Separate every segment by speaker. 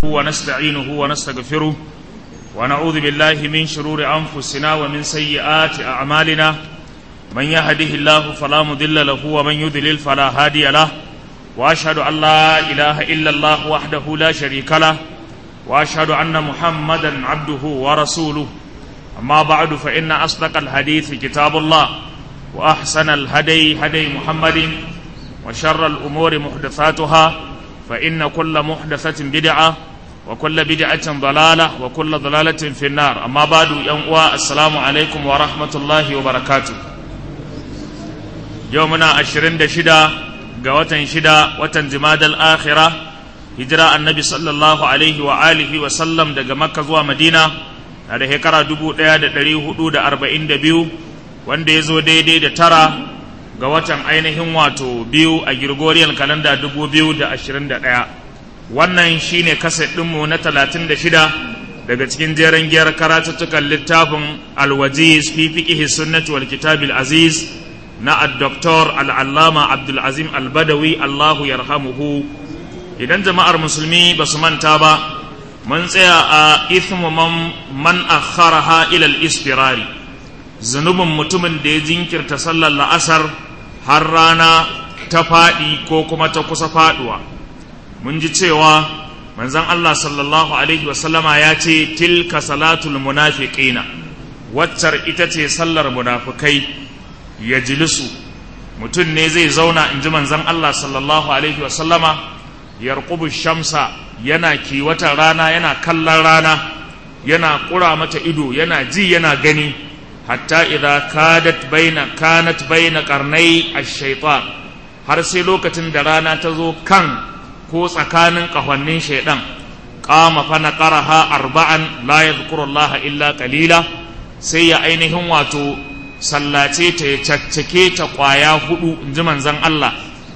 Speaker 1: ونستعينه ونستغفره ونعوذ بالله من شرور أنفسنا ومن سيئات أعمالنا من يهده الله فلا مضل له ومن يضلل فلا هادي له وأشهد أن لا إله إلا الله وحده لا شريك له وأشهد أن محمدا عبده ورسوله أما بعد فإن أصدق الحديث كتاب الله وأحسن الهدي هدي محمد وشر الأمور محدثاتها فإن كل محدثة بدعة وكل بدعة ضلالة وكل ضلالة في النار أما بعد يوم السلام عليكم ورحمة الله وبركاته يومنا عشرين دشدا قوة شدا وتنزماد الآخرة هجرة النبي صلى الله عليه وآله وسلم دقى مكة ومدينة da shekara dubu ɗaya da ɗari hudu da arba'in da biyu wanda ya zo daidai da tara ga watan ainihin wato biyu a Gregorian kalanda dubu biyu da ashirin da ɗaya wannan shine kaset ɗinmu na talatin da shida daga cikin jeren giyar karatuttukan littafin alwajiz fi fiqihi sunnati wal kitabil aziz na ad-doktor al-allama abdul azim al-badawi allahu yarhamuhu idan jama'ar musulmi ba su manta ba mun tsaya a ithmu man man akharaha ila al-istirari zunubin mutumin da ya jinkirta sallar la'asar har rana ta faɗi ko kuma ta kusa faɗuwa mun ji cewa manzon Allah sallallahu alaihi wasallama ya ce tilka salatul munafiqina waccar ita ce sallar munafikai ya jilisu mutum ne zai zauna in ji manzon Allah sallallahu alaihi wasallama yarqubu shamsa yana kiwata rana yana kallon rana yana ƙura mata ido yana ji yana gani hatta idza kadat baina kanat baina qarnai ash-shaytan har sai lokacin da rana ta zo kan ko tsakanin kahonnin shaydan qama fa naqaraha arba'an la yadhkuru Allah illa qalila sai ya ainihin wato sallace ta ya caccake ta kwaya hudu inji manzon Allah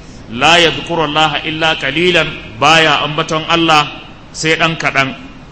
Speaker 1: la yadhkuru Allah illa qalilan baya ambaton Allah sai dan kadan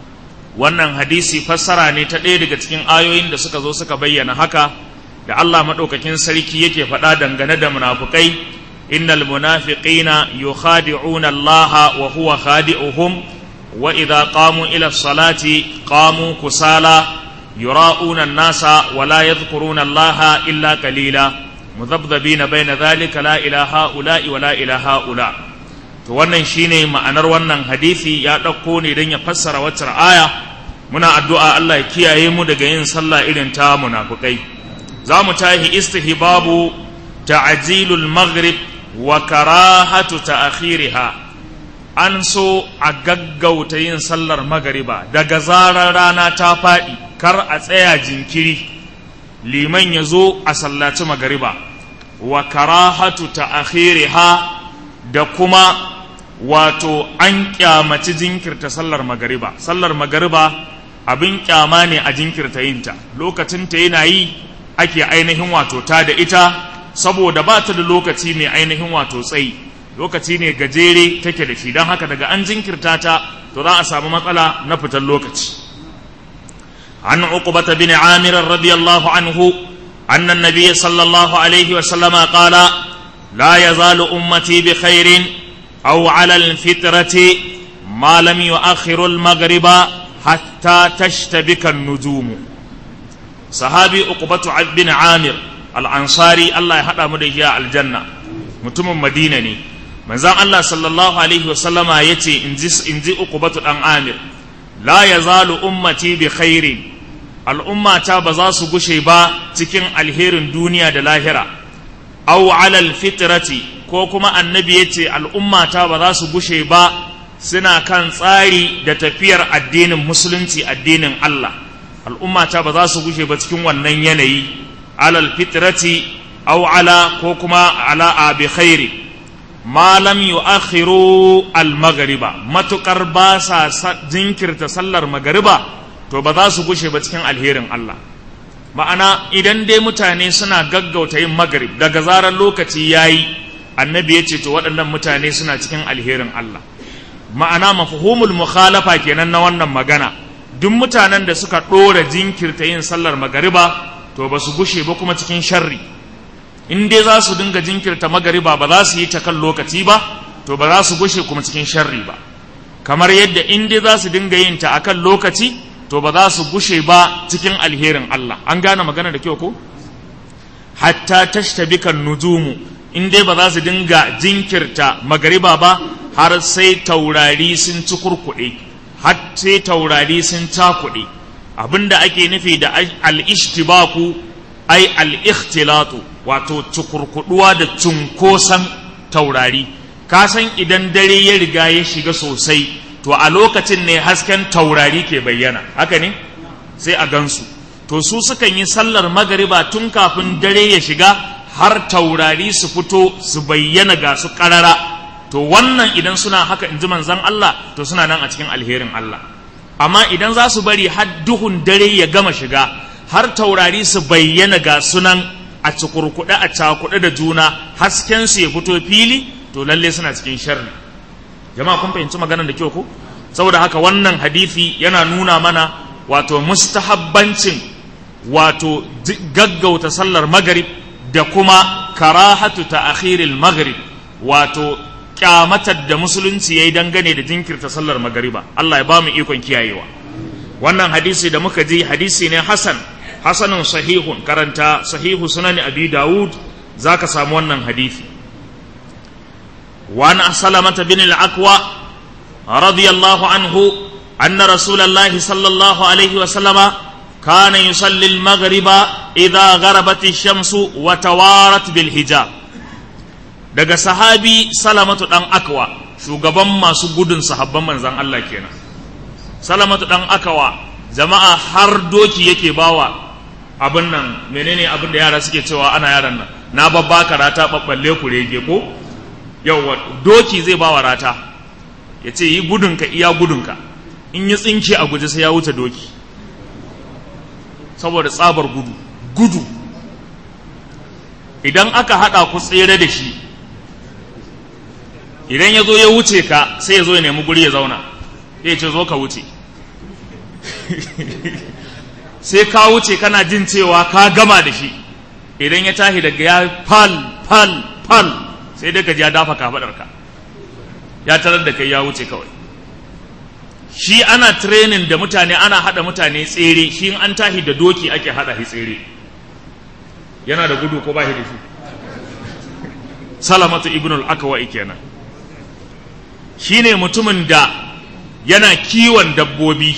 Speaker 1: wannan hadisi fassara ne ta ɗaya daga cikin ayoyin da suka zo suka bayyana haka da Allah maɗaukakin sarki yake faɗa dangane da munafukai innal munafiqina yukhadi'una Allah wa huwa khadi'uhum wa idza qamu ila salati qamu kusala yura'una an-nasa wa la yadhkuruna Allah illa qalila mudhabdhabina bayna dhalika la ilaha ula'i wa la ilaha ula to wannan shine ma'anar wannan hadisi ya ɗauko ne don ya fassara wacce aya muna addu'a Allah ya kiyaye mu daga yin sallah irin ta munafukai za mu tahi istihbabu ta'jilul maghrib wa karahatu ta'khiriha an so a gaggauta yin sallar magariba daga zarar rana ta faɗi kar a tsaya jinkiri liman ya zo a sallaci magariba wa karahatu ta'khiriha da kuma wato an kyamaci jinkirta sallar magariba sallar magariba abin kyama ne a jinkirta yinta lokacin ta yana yi ake ainihin wato ta da ita saboda ba ta da lokaci mai ainihin wato tsayi lokaci ne gajere take da shi don haka daga an jinkirta ta to za a samu matsala na fitar lokaci an uqbata bin amir radiyallahu anhu anna an-nabiy sallallahu alaihi wa sallama qala la yazalu ummati bi khairin أو على الفطرة ما لم يؤخر المغرب حتى تشتبك النجوم صحابي أقبة بن عامر الأنصاري الله يحدى مدهيا الجنة متم مدينة ني من زان الله صلى الله عليه وسلم يتي انزي أقبة بن عامر لا يزال أمتي بخير الأمة تابزاس قشيبا تكين الهير الدنيا دلاهرة أو على الفطرة ko kuma annabi ya ce al'ummata ba za su gushe ba suna kan tsari da tafiyar addinin musulunci addinin Allah al'ummata ba za su gushe ba cikin wannan yanayi alal fitrati aw ala ko kuma ala abi khairi ma lam yu'akhiru al maghriba matukar ba sa jinkirta sallar magariba to ba za su gushe ba cikin alherin Allah ma'ana idan dai mutane suna gaggauta yin magrib daga zarar lokaci yayi annabi ya ce to waɗannan mutane suna cikin alherin Allah ma'ana mafhumul mukhalafa kenan na wannan magana duk mutanen da suka ɗora jinkirta yin sallar magariba to ba su gushe ba kuma cikin sharri in dai za su dinga jinkirta magariba ba za su yi ta kan lokaci ba to ba za su gushe kuma cikin sharri ba kamar yadda in dai za su dinga yin ta akan lokaci to ba za su gushe ba cikin alherin Allah an gane magana da kyau ko hatta tashtabikan nujumu in dai ba za su dinga jinkirta magariba ba har sai taurari sun ci kurkuɗe har sai taurari sun cakuɗe abinda ake nufi da al-ishtibaku ai al-ikhtilatu wato cukurkuduwa da cunkosan taurari ka san idan dare ya riga ya shiga sosai to a lokacin ne hasken taurari ke bayyana haka ne sai a gansu to su sukan yi sallar magariba tun kafin dare ya shiga har taurari su fito su bayyana ga su karara to wannan idan suna haka in ji manzan Allah to suna nan a cikin alherin Allah amma idan za su bari har duhun dare ya gama shiga har taurari su bayyana ga sunan a cikurkuɗe a cakuɗe da juna hasken su ya fito fili to lalle suna cikin sharri jama'a kun fahimci maganar da kyau ko saboda haka wannan hadisi yana nuna mana wato mustahabbancin wato gaggauta sallar maghrib da kuma karahatu ta akhiril maghrib wato kyamatar da musulunci yayi dangane da jinkirta sallar magariba Allah ya ba mu ikon kiyayewa wannan hadisi da muka ji hadisi ne hasan hasanun sahihun karanta sahihu sunan abi dawud zaka samu wannan hadisi wa an salamata bin al-aqwa radiyallahu anhu anna rasulullahi sallallahu alaihi wa sallama kana yusalli al-maghriba idha gharabat ash-shamsu wa tawarat bil hijab daga sahabi salamatu dan akwa shugaban masu gudun sahabban manzan Allah kenan salamatu dan akawa jama'a har doki yake bawa abin nan menene abin da yara suke cewa ana yaran nan na babba rata babballe ku rege ko yauwa doki zai bawa rata ya ce yi gudunka iya gudunka in yi tsinke a guje sai ya wuce doki saboda tsabar gudu gudu idan aka haɗa ku tsere da shi idan ya zo ya wuce ka sai ya zo ya nemi guri ya zauna ya ce zo ka wuce sai ka wuce kana jin cewa ka gama da shi idan ya tashi daga ya fal fal fal sai dai ka ji ya dafa kafaɗarka ya tarar da kai ya wuce kawai shi ana training da mutane ana haɗa mutane tsere shi an tashi da doki ake haɗa shi tsere yana da gudu ko ba shi da shi salamatu ibnul akwa'i kenan shine mutumin da yana kiwon dabbobi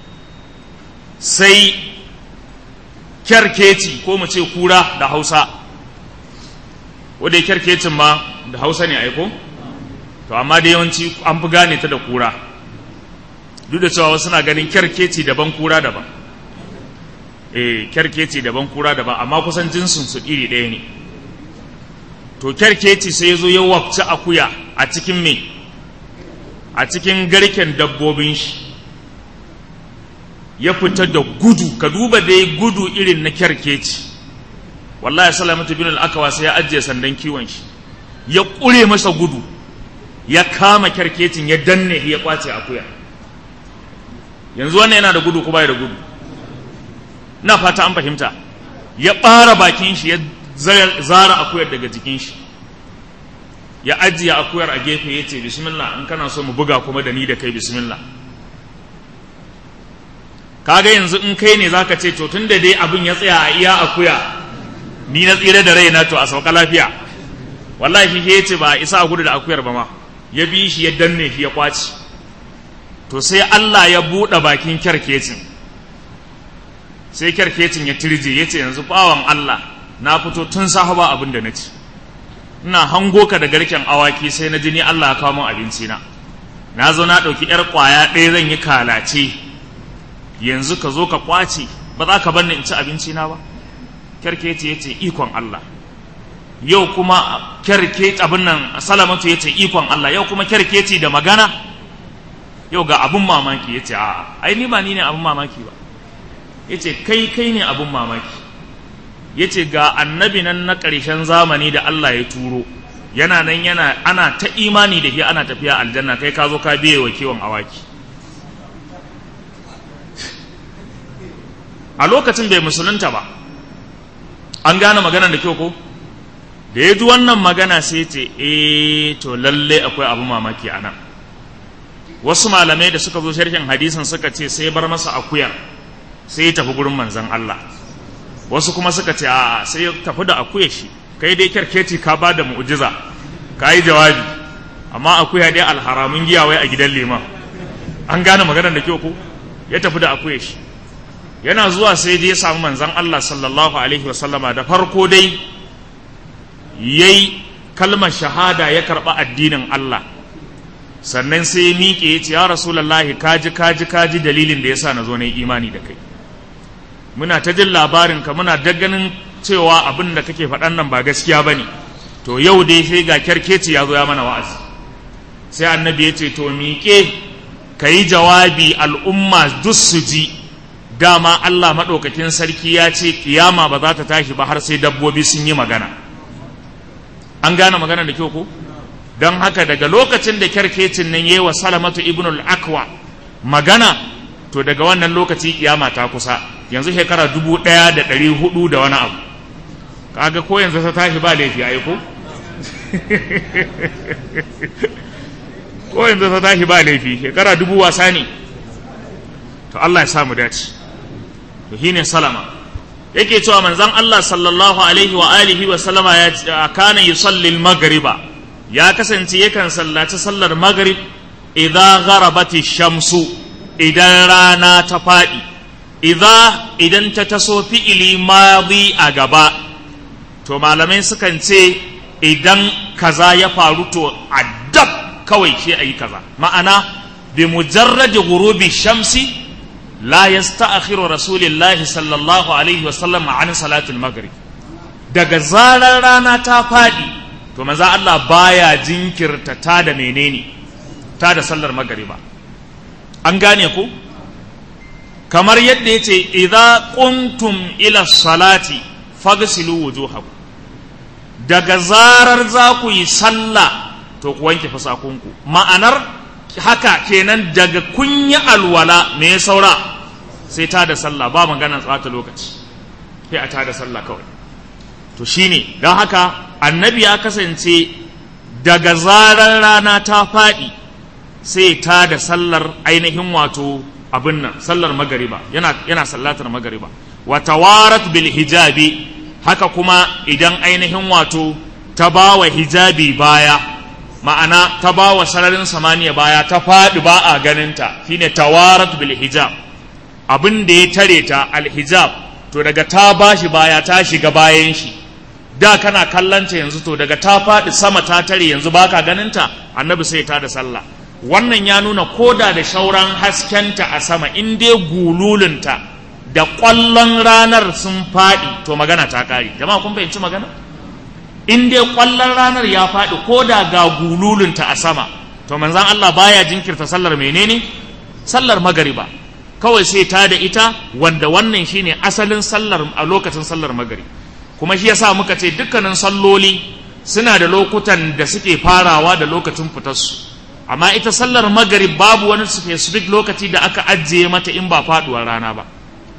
Speaker 1: sai kyarkeci ko mu ce kura da hausa wadda kyarkecin ma da hausa ne aiko to amma da yawanci an fi gane ta da kura duk da cewa wasu na ganin kyarkeci daban kura daban eh kyarkeci daban kura daban amma kusan jinsin su iri ɗaya ne to kyarkeci sai ya zo ya wabci akuya a cikin me a cikin garken dabbobin shi ya fita da gudu ka duba dai gudu irin na kyarkeci wallahi salamatu bin al-akawa sai ya ajiye sandan kiwon shi ya ƙure masa gudu ya kama kyarkecin ya danne ya kwace akuya yanzu wannan yana da gudu ko bai da gudu na fata an fahimta ya ɓara bakin shi ya zara akuyar daga jikin shi ya ajiye akuyar a gefe ya ce bismillah in kana so mu buga kuma da ni da kai bismillah kaga yanzu in kai ne zaka ce to tun da dai abin ya tsaya a iya akuya ni na tsira da raina to a sauka lafiya wallahi shi ya ce ba a isa a gudu da akuyar ba ma ya bi shi ya danne shi ya kwaci to sai Allah ya buɗe bakin kyarkecin sai kyarkecin ya tirje ya ce yanzu bawan Allah na fito tun safe ba abin da na ci ina hango ka da garken awaki sai na ji ni Allah ya kawo min abinci na na zo na ɗauki ƴar ƙwaya ɗaya zan yi kalace yanzu ka zo ka kwace ba za ka bar ni in ci abinci na ba kyarkeci ya ce ikon Allah yau kuma kyarkeci abin nan salamatu ya ce ikon Allah yau kuma kyarkeci da magana yau ga abin mamaki ya ce a'a ai ni ba ni ne abin mamaki ba ya ce kai kai ne abin mamaki ya ce ga annabi nan na ƙarshen zamani da Allah ya turo yana nan yana ana ta imani da shi ana tafiya aljanna kai ka zo ka biye wa kiwon awaki a lokacin bai musulunta ba an gane magana da kyau ko da ya ji wannan magana sai ce eh to lalle akwai abu mamaki a nan wasu malamai da suka zo sharhin hadisin suka ce sai bar masa akuyar sai ya tafi gurin manzon Allah wasu kuma suka ce a'a sai ya tafi da akuyar shi kai dai kyarkeci ka ba da mu'jiza ka yi jawabi amma akuya dai alharamun giya wai a gidan liman an gane maganar da kyau ko ya tafi da akuyar shi yana zuwa sai dai ya samu manzon Allah sallallahu alaihi wasallama da farko dai yayi kalmar shahada ya karɓa addinin Allah sannan sai ya miƙe ya ce ya rasulallahi kaji kaji kaji dalilin da yasa na zo na yi imani da kai muna ta jin labarin ka muna ganin cewa abin da kake faɗan nan ba gaskiya ba ne to yau dai sai ga kyarkeci ya zo ya mana wa'azi sai annabi ya ce to miƙe ka yi jawabi al'umma duk su ji dama Allah maɗaukakin sarki ya ce kiyama ba za ta tashi ba har sai dabbobi sun yi magana an gane magana da kyau ko don haka daga lokacin da kyarkecin nan yi wa salamatu ibn al-akwa magana to daga wannan lokaci kiyama ta kusa yanzu shekara dubu ɗaya da ɗari hudu da wani abu kaga ko yanzu ta tashi ba laifi a ko ko yanzu ta tashi ba laifi shekara dubu wasa ne to Allah ya samu dace to shine salama yake cewa manzon Allah sallallahu alaihi wa alihi wa sallama ya kana yusalli al-maghriba ya kasance yakan sallaci sallar maghrib idza gharabati shamsu idan rana ta fadi idza idan ta taso fi'ili madi a gaba to malamai sukan ce idan kaza ya faru to addab kawai shi ayi kaza ma'ana bi mujarradi ghurubi shamsi لا يستأخر رسول الله صلى الله عليه وسلم عن صلاة المغرب daga zarar rana ta faɗi to maza Allah baya jinkirta ta da menene ta da sallar magariba an gane ku kamar yadda ya ce idza qumtum ila salati faghsilu wujuhakum daga zarar za ku yi sallah to ku wanke fasakunku ma'anar haka kenan daga kunya alwala me ya saura sai ta da sallah ba maganar tsata lokaci sai a ta da sallah kawai to shine don haka annabi ya kasance daga zarar rana ta faɗi sai ta da sallar ainihin wato abin nan sallar magariba yana yana sallatar magariba wa tawarat bil hijabi haka kuma idan ainihin wato ta bawa hijabi baya ma'ana ta bawa sararin samaniya baya ta faɗi ba a ganinta shine tawarat bil hijab abin da ya tare ta alhijab to daga ta bashi baya ta shiga bayan shi da kana kallanta yanzu to daga ta faɗi sama ta tare yanzu baka ganinta annabi sai ta da sallah wannan ya nuna koda da shauran haskenta a sama in dai gululunta da ƙwallon ranar sun faɗi to magana ta ƙare jama'a kun fahimci magana in dai ƙwallon ranar ya faɗi ko da ga gululunta a sama to manzan Allah baya jinkirta sallar menene sallar magariba kawai sai ta da ita wanda wannan shine asalin sallar a lokacin sallar magari kuma shi yasa muka ce dukkanin salloli suna da lokutan da suke farawa da lokacin fitarsu amma ita sallar magari babu wani specific lokaci da aka ajiye mata in ba faduwar rana ba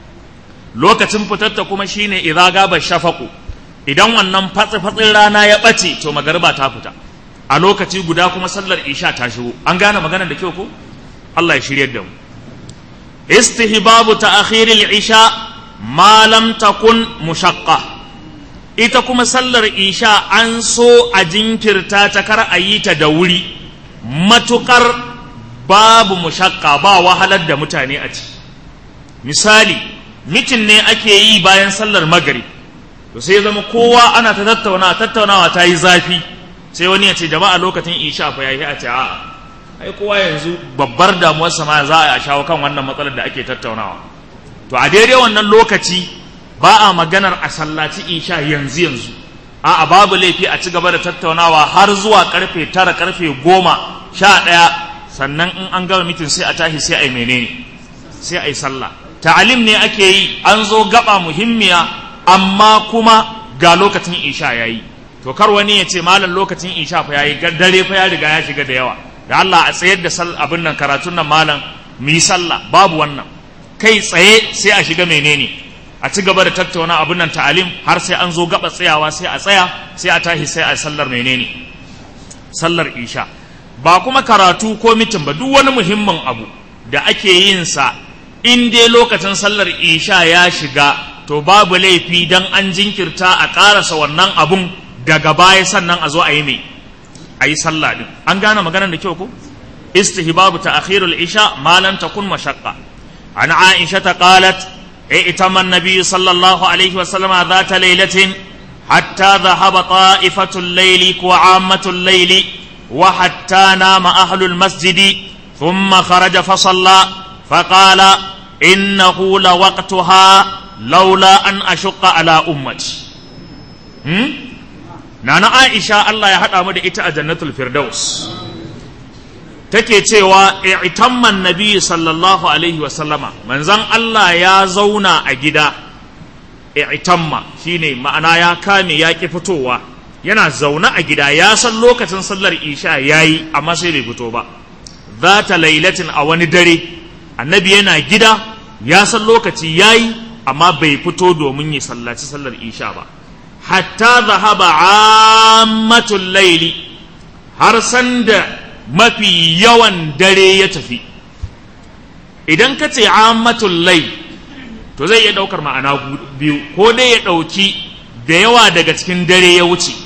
Speaker 1: lokacin fitarta kuma shine idza gaba shafaqu idan wannan fatsi-fatsin rana ya ɓace to magariba ta fita a lokaci guda kuma sallar isha ta shigo an gane maganar da kyau ko Allah ya shiryar da mu istihbabu ta'khiril isha ma lam takun mushaqqa ita kuma sallar isha an so a jinkirta ta kar a yi ta da wuri matukar babu mushaqqa ba wahalar da mutane a ci misali mitin ne ake yi bayan sallar magrib to sai zama kowa ana ta tattaunawa tattaunawa ta yi zafi sai wani ya ce jama'a lokacin isha fa yayi a ce a'a ai kowa yanzu babbar damuwar sama za a shawo kan wannan matsalar da ake tattaunawa to a daidai wannan lokaci ba a maganar a sallaci isha yanzu yanzu a'a babu laifi a ci gaba da tattaunawa har zuwa karfe tara karfe goma sha ɗaya sannan in an gama mitin sai a tashi sai a yi menene sai a yi sallah ta'alim ne ake yi an zo gaba muhimmiya amma kuma ga lokacin isha ya yi to kar wani ya ce malam lokacin isha fa ya yi dare fa ya riga ya shiga da yawa da Allah a tsayar da abin nan karatun nan malam mu yi sallah babu wannan kai tsaye sai a shiga menene a ci gaba da tattauna abin nan ta'alim har sai an zo gaba tsayawa sai a tsaya sai a tashi sai a sallar menene sallar isha ba kuma karatu ko mitin ba duk wani muhimmin abu da ake yin sa in dai lokacin sallar isha ya shiga to babu laifi dan an jinkirta a ƙarasa wannan abun daga baya sannan a zo a yi mai a yi sallah din an gane maganar da kyau ko istihbabu ta'khirul isha ma lam takun mashaqqa an aisha ta qalat ائتم النبي صلى الله عليه وسلم ذات ليلة حتى ذهب طائفة الليل وعامة الليل وحتى نام أهل المسجد ثم خرج فصلى فقال إنه لوقتها لولا أن أشق على أمتي نانا عائشة الله يحدى مدى إتا جنة الفردوس take cewa i'tamman nabi sallallahu alaihi wa sallama manzon Allah ya zauna a gida i'tamma shine ma'ana ya kame ya ki fitowa yana zaune a gida ya san lokacin sallar isha yayi amma sai bai fito ba zata lailatin a wani dare annabi yana gida ya san lokaci yayi amma bai fito domin ya sallaci sallar isha ba hatta zahaba ammatul laili har sanda mafi yawan dare ya tafi idan ka ce ammatul lai to zai iya ɗaukar ma'ana biyu ko dai ya ɗauki da yawa daga cikin dare ya wuce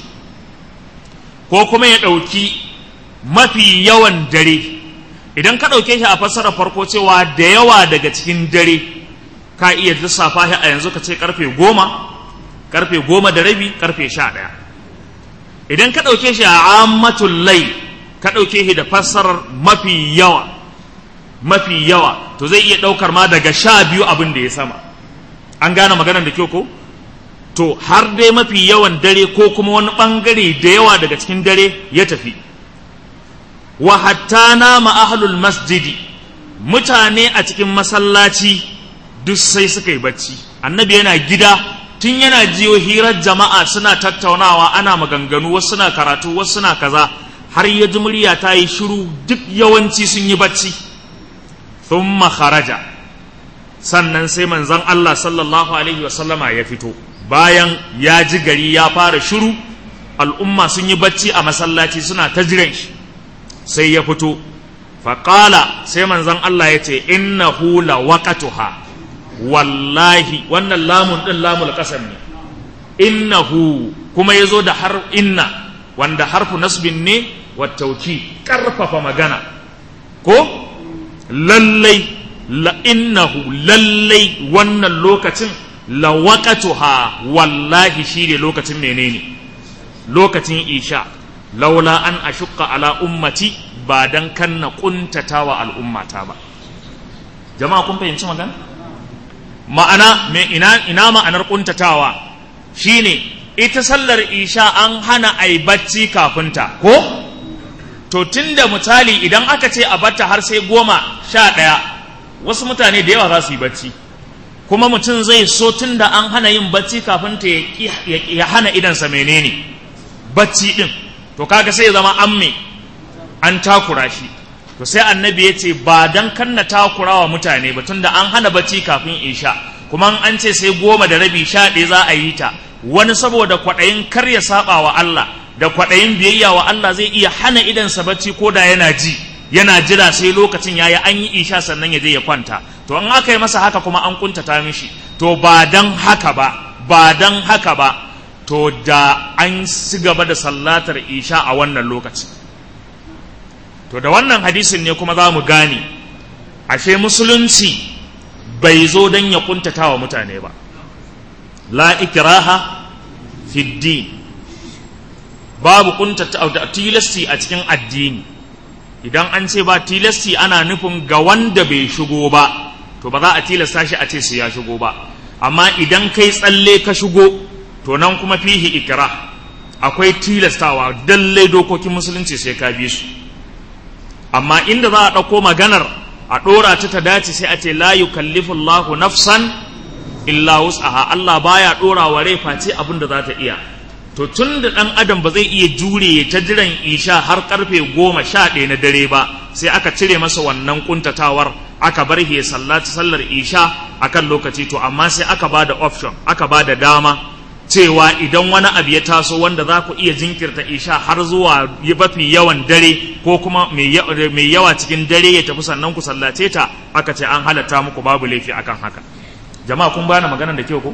Speaker 1: ko kuma ya ɗauki mafi yawan dare idan ka ɗauke shi a fassara farko cewa da yawa daga cikin dare ka iya lissafa shi a yanzu ka ce karfe goma karfe goma da rabi karfe sha ɗaya idan ka ɗauke shi a ammatul lai ka ɗauke shi da fassarar mafi yawa mafi yawa to zai iya ɗaukar ma daga sha biyu abin da ya sama an gane maganar da kyau ko to har dai mafi yawan dare ko kuma wani ɓangare da yawa daga cikin dare ya tafi wa hatta nama ahlul masjidi mutane a cikin masallaci duk sai suka yi bacci annabi yana gida tun yana jiyo hirar jama'a suna tattaunawa ana maganganu wasu suna karatu wasu suna kaza har ya ji murya ta yi shiru duk yawanci sun yi bacci thumma kharaja sannan sai manzon Allah sallallahu alaihi wasallama ya fito bayan ya ji gari ya fara shiru al'umma sun yi bacci a masallaci suna ta jiran shi sai ya fito faƙala sai manzon Allah ya ce innahu la waqatuha wallahi wannan lamun ɗin lamul ƙasar ne innahu kuma ya zo da har inna wanda harfu nasbin ne wattauki ƙarfafa magana ko lallai la innahu lallai wannan lokacin la waqatuha wallahi shi ne lokacin menene lokacin isha laula an ashukka ala ummati ba dan kan na kuntatawa al'ummata ba jama'a kun fahimci magana ma'ana me ina ina ma'anar kuntatawa shine ita sallar isha an hana ai bacci kafinta ko to tunda misali idan aka ce a batta har sai goma sha ɗaya wasu mutane da yawa za su yi bacci kuma mutum zai so tunda an hana yin bacci kafin ta ya hana idansa menene bacci din to kaga sai ya zama an me an takura shi to sai annabi ya ce ba dan kanna takura wa mutane ba tunda an hana bacci kafin isha kuma an ce sai goma da rabi sha ɗaya za a yi ta wani saboda kwaɗayin kar ya saba wa Allah da kwaɗayin biyayya wa Allah zai iya hana idansa bacci ko da yana ji yana jira sai lokacin yayi an yi isha sannan ya je ya kwanta to an aka yi masa haka kuma an kuntata mishi to ba dan haka ba ba dan haka ba to da an ci gaba da sallatar isha a wannan lokaci to da wannan hadisin ne kuma za mu gane ashe musulunci bai zo don ya kuntata wa mutane ba la ikraha fi babu kuntata da tilasti a cikin addini idan an ce ba tilasti ana nufin ga wanda bai shigo ba to ba za a tilasta shi a ce su ya shigo ba amma idan kai tsalle ka shigo to nan kuma fihi ikra akwai tilastawa dalle dokokin musulunci sai ka bi su amma inda za a ɗauko maganar a ɗora ta ta dace sai a ce la yukallifu Allahu nafsan illa wus'aha Allah baya ɗora wa rai face abin da za ta iya to tun da ɗan adam ba zai iya jure ta jiran isha har karfe goma sha ɗaya na dare ba sai aka cire masa wannan kuntatawar aka bar ya sallaci sallar isha akan lokaci to amma sai aka ba da option aka ba da dama cewa idan wani abu ya taso wanda za ku iya jinkirta isha har zuwa mafi yawan dare ko kuma mai yawa cikin dare ya tafi sannan ku sallace ta aka ce an halatta muku babu laifi akan haka jama'a kun bani maganar da kyau ko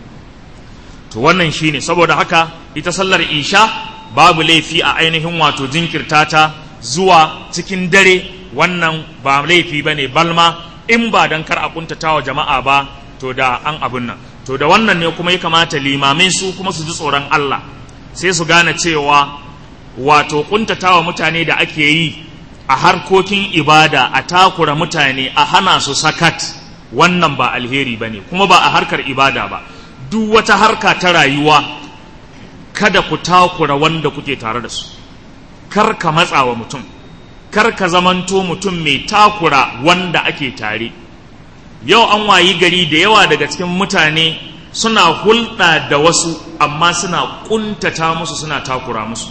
Speaker 1: to wannan shine saboda haka ita sallar isha babu laifi a ainihin wato jinkirta ta zuwa cikin dare wannan ba laifi bane balma in ba dan kar a kuntata wa jama'a ba to da an abun nan to da wannan ne kuma ya kamata limamai su kuma su ji tsoron Allah sai su gane cewa wato kuntatawa mutane da ake yi a harkokin ibada a takura mutane a hana su sakat wannan ba alheri ba ne kuma ba a harkar ibada ba duk wata harka ta rayuwa kada ku takura wanda kuke tare da su kar ka matsa wa mutum kar ka zamanto mutum mai takura wanda ake tare yau an wayi gari da yawa daga cikin mutane suna hulɗa da wasu amma suna ƙuntata musu suna takura musu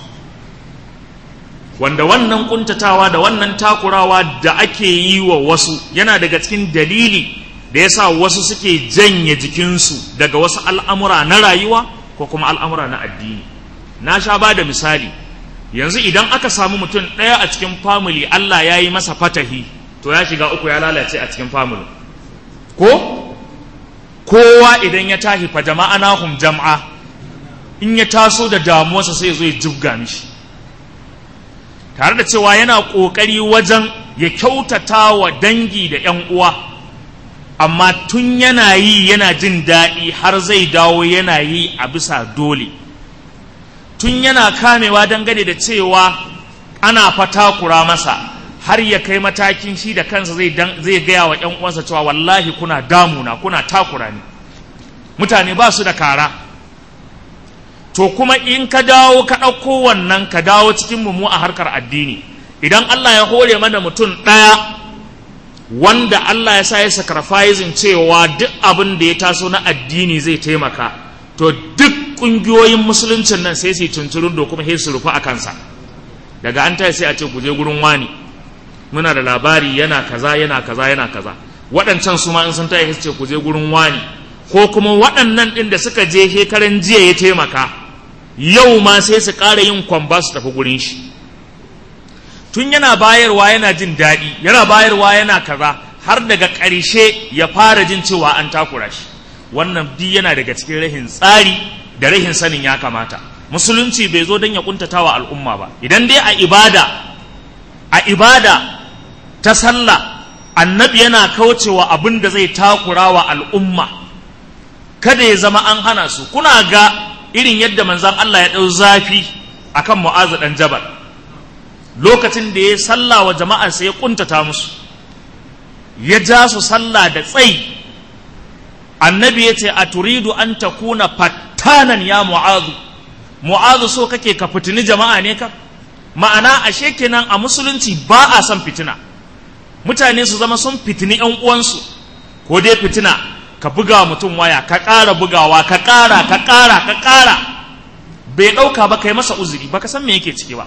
Speaker 1: wanda wannan ƙuntatawa da wannan takurawa da ake yi wa wasu yana daga cikin dalili da ya sa wasu suke janye jikinsu daga wasu al'amura na rayuwa ko kuma al'amura na addini na sha ba da misali yanzu idan aka samu mutum ɗaya a cikin famili Allah ya yi masa fatahi to ya shiga uku ya lalace a cikin famili ko kowa idan ya tashi fa jama'a nahum jam'a in ya taso da damuwarsa sai zo ya jibga mishi tare da cewa yana ƙoƙari wajen ya kyautata wa dangi da ‘yan uwa amma tun yana yi yana jin daɗi har zai dawo yana yi a bisa dole tun yana kamewa dangane da cewa ana fatakura masa har ya kai matakin shi da kansa zai zai gaya wa ƴan uwansa cewa wallahi kuna damuna kuna takura ni mutane ba su da kara to kuma in ka dawo ka ɗauko wannan ka dawo cikin mu a harkar addini idan Allah ya hore mana mutum ɗaya wanda Allah ya sa ya sacrificing cewa duk abin da ya taso na addini zai taimaka to duk ƙungiyoyin musuluncin nan sai su yi tunturin da kuma sai su rufu a kansa daga an tayi sai a ce ku je gurin wani muna da labari yana kaza yana kaza yana kaza waɗancan su ma in sun tayi ce ku je gurin wani ko kuma waɗannan ɗin da suka je shekaran jiya ya taimaka yau ma sai su ƙara yin kwamba su tafi gurin shi tun yana bayarwa yana jin daɗi yana bayarwa yana kaza har daga ƙarshe ya fara jin cewa an takura shi wannan bi yana daga cikin rahin tsari da rahin sanin ya kamata musulunci bai zo don ya kuntata wa al'umma ba idan dai a ibada a ibada ta sallah annabi yana kaucewa abin da zai takura wa al'umma kada ya zama an hana su kuna ga irin yadda manzan Allah ya ɗau zafi akan mu'azu ɗan jabal lokacin da ya sallah wa jama'ar sai ya kuntata musu ya ja su sallah da tsayi annabi ya ce a turidu an takuna fattanan ya mu'azu mu'azu so kake ka fitini jama'a ne ka ma'ana ashe kenan a musulunci ba a son fitina mutane su zama sun fitini yan uwansu ko dai fitina ka buga mutum waya ka ƙara bugawa ka ƙara ka ƙara ka ƙara bai ɗauka ba kai masa uzuri ba ka san me yake ciki ba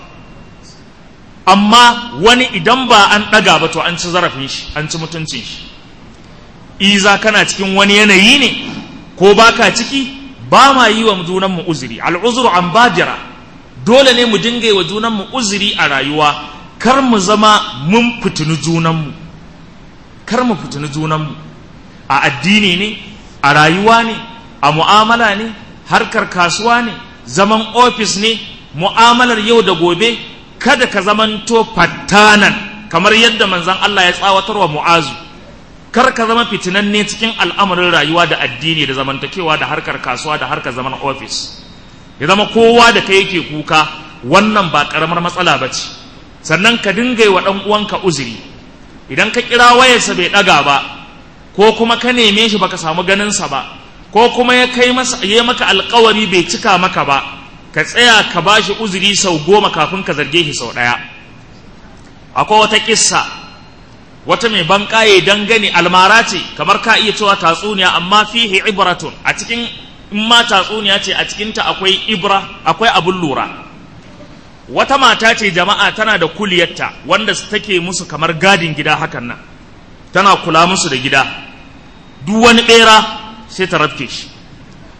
Speaker 1: amma wani idan ba an ɗaga ba to an ci zarafin shi an ci mutuncin shi iza kana cikin wani yanayi ne ko baka ciki ba ma yi wa junanmu uzuri al'uzuru an bajira dole ne mu dinga yi wa junanmu uzuri a rayuwa kar mu zama mun fitini junanmu kar mu fitini junanmu a addini ne a rayuwa ne a mu'amala ne harkar kasuwa ne zaman ofis ne mu'amalar yau da gobe kada ka zamanto fattanan kamar yadda manzon Allah ya tsawatar wa mu'azu kar ka zama fitinanne cikin al'amarin rayuwa da addini da zamantakewa da harkar kasuwa da harkar zaman ofis ya zama kowa da kai yake kuka wannan ba karamar matsala ba ce sannan ka dinga yi wa ɗan uwanka uzuri idan ka kira wayarsa bai ɗaga ba ko kuma ka neme shi baka samu ganinsa ba ko kuma ya kai masa ya maka alkawari bai cika maka ba ka tsaya ka bashi uzuri sau goma kafin ka zarge shi sau ɗaya akwai wata kissa wata mai banƙaye dangane almara ce kamar ka iya cewa tatsuniya amma fihi ibratun a cikin in ma tatsuniya ce a cikinta akwai ibra akwai abun lura wata mata ce jama'a tana da kuliyarta wanda take musu kamar gadin gida hakan nan tana kula musu da gida duk wani bera sai ta rafke shi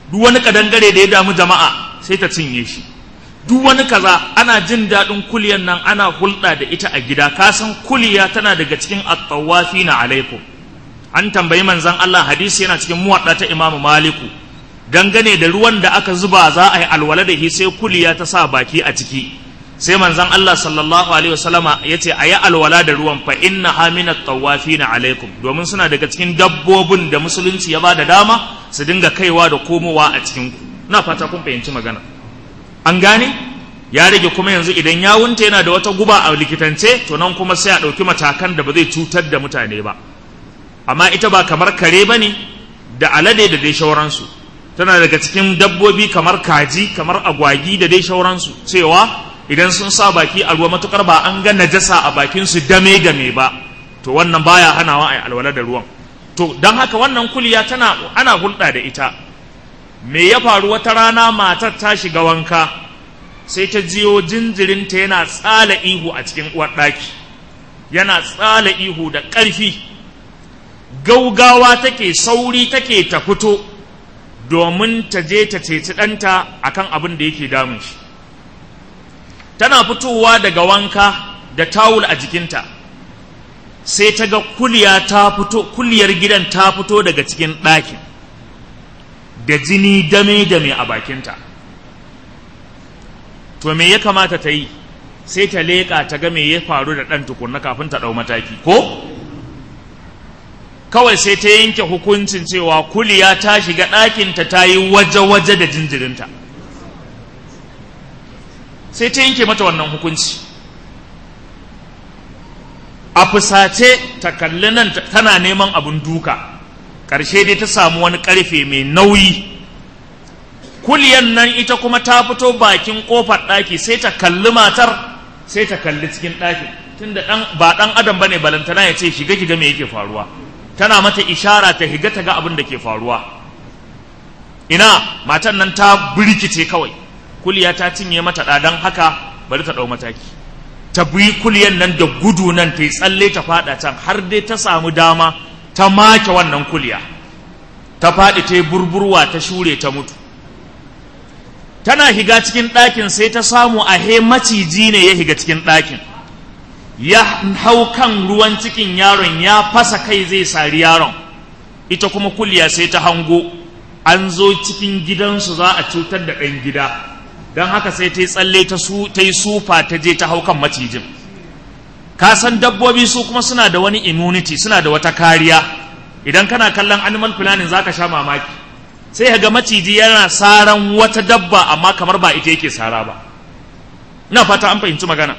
Speaker 1: duk wani kadangare da ya damu jama'a sai ta cinye shi duk wani kaza ana jin daɗin kuliyan nan ana hulɗa da ita a gida ka san kuliya tana daga cikin at-tawafi na alaikum an tambayi manzon Allah hadisi yana cikin muwadda ta Imam Maliku dangane da ruwan da aka zuba za a yi alwala da shi sai kuliya ta sa baki a ciki sai manzon Allah sallallahu alaihi wasallama yace ayi alwala da ruwan fa inna haminat tawafina alaikum domin suna daga cikin dabbobin da musulunci ya ba da dama su dinga kaiwa da komowa a cikin ku na fata kun fahimci magana an gane ya rage kuma yanzu idan ya wunta yana da wata guba a likitance to nan kuma sai a ɗauki matakan da ba zai cutar da mutane ba amma ita ba kamar kare ba ne da alade da dai shauransu tana daga cikin dabbobi kamar kaji kamar agwagi da dai shauransu cewa idan sun sa baki a ruwa matukar ba an ga najasa a bakin su dame game ba to wannan baya hanawa a alwala da ruwan to don haka wannan kuliya tana ana hulɗa da ita me ya faru wata rana matar ta shiga wanka sai ta jiyo jinjirinta yana tsala ihu a cikin uwar ɗaki yana tsala ihu da ƙarfi gaugawa take sauri take ta fito domin ta je ta ceci ɗanta akan abin da yake damun shi tana fitowa daga wanka da tawul a jikinta sai ta ga kuliya ta fito kuliyar gidan ta fito daga cikin ɗakin da jini dame-dame a bakinta to me ya kamata ta yi sai ta leƙa ta ga me ya faru da ɗan tukunna kafin ta ɗau mataki ko kawai sai ta yanke hukuncin cewa kuliya ta shiga ɗakinta ta yi waje-waje da jinjirinta sai ta yanke mata wannan hukunci a fusace ta kalli nan tana neman abin duka ƙarshe dai ta samu wani ƙarfe mai nauyi kuliyan nan ita kuma ta fito bakin ƙofar ɗaki sai ta kalli matar sai ta kalli cikin ɗaki tunda ɗan ba ɗan adam bane balantana ya ce shiga kiga me yake faruwa tana mata ishara ta higa ta ga abin da ke faruwa ina matan nan ta birkice kawai kuliya ta cinye mata ɗadan haka bari ta ɗau mataki ta bi kuliyan nan da gudu nan ta yi tsalle ta faɗa can har dai ta samu dama ta make wannan kuliya ta faɗi ta yi burburwa ta shure ta mutu tana higa cikin ɗakin sai ta samu a he maciji ne ya higa cikin ɗakin ya hau kan ruwan cikin yaron ya fasa kai zai sari yaron ita kuma kuliya sai ta hango an zo cikin gidansu za a cutar da ɗan gida don haka sai ta yi tsalle ta yi sufa ta je ta hau kan macijin ka san dabbobi su kuma suna da wani immunity suna da wata kariya idan kana kallon animal planning za ka sha mamaki sai ga maciji yana saran wata dabba amma kamar ba ita yake sara ba ina fata an fahimci magana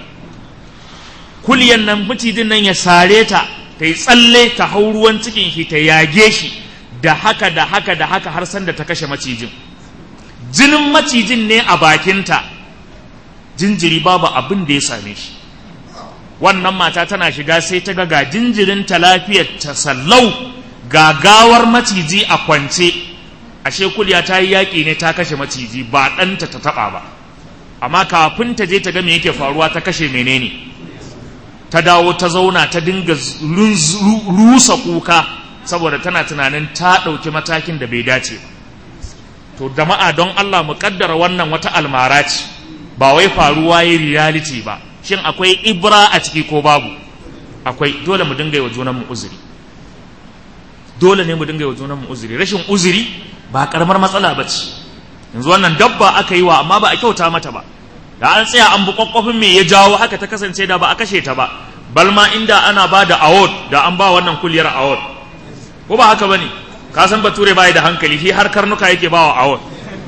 Speaker 1: kuliyan nan macijin nan ya sare ta ta yi tsalle ta hau ruwan cikin shi ta yage shi da haka da haka da haka har sanda ta kashe macijin jinin macijin ne a bakinta jinjiri babu abin da ya same shi wannan mata tana shiga sai ta ga jinjirinta lafiyar ta sallau gagawar maciji a kwance ashe kulya ta yi yaƙi ne ta kashe maciji ba ɗanta ta taɓa ba amma kafin ta je ta ga me yake faruwa ta kashe menene ta dawo ta zauna ta dinga rusa kuka saboda tana tunanin ta ɗauki matakin da bai dace ba to jama'a don Allah mu kaddara wannan wata almara ce ba wai faruwa yi reality ba shin akwai ibra a ciki ko babu akwai dole mu dinga yi wa junan mu uzuri dole ne mu dinga yi wa junan mu uzuri rashin uzuri ba karamar matsala ba ce yanzu wannan dabba aka yi wa amma ba a kyauta mata ba da an tsaya an bi kwakwafin me ya jawo haka ta kasance da ba a kashe ta ba balma inda ana ba da award da an ba wannan kuliyar award ko ba haka bane ka san bature bai da hankali shi har karnuka yake bawa award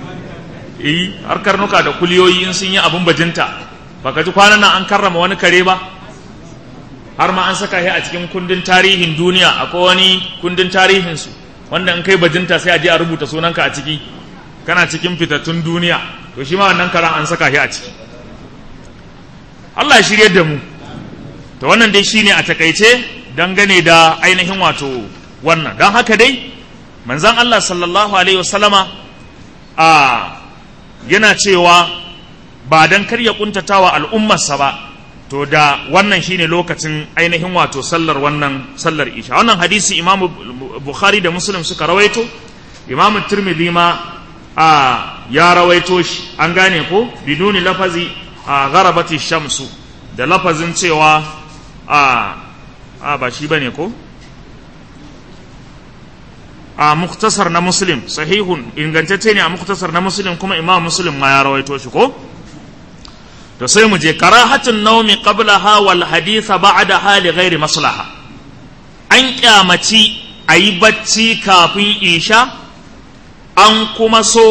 Speaker 1: eh har karnuka da kuliyoyi in sun yi abun bajinta baka ji kwanan nan an karrama wani kare ba har ma an saka shi a cikin kundin tarihin duniya akwai wani kundin tarihin su wanda in kai bajinta sai a je a rubuta sunanka a ciki kana cikin fitattun duniya to shi ma wannan karan an saka shi a ciki Allah ya shirye da mu to wannan dai shine a takaice dangane da ainihin wato wannan don haka dai manzan Allah sallallahu alaihi wasallama a yana cewa ba don karya kuntatawa al'ummarsa ba to da wannan shine lokacin ainihin wato sallar wannan sallar isha wannan hadisi imam bukhari da muslim suka rawaito imam tirmidhi ma a ya rawaito shi an gane ko biduni lafazi a gharabati shamsu da lafazin cewa a a ba shi bane ko a muktasar na muslim sahihun ingantacce ne a muktasar na muslim kuma imam muslim ma ya rawaito shi ko to sai mu je karahatun naumi qablaha wal haditha ba'daha li ghairi maslaha an kyamaci ayi bacci kafin isha an kuma so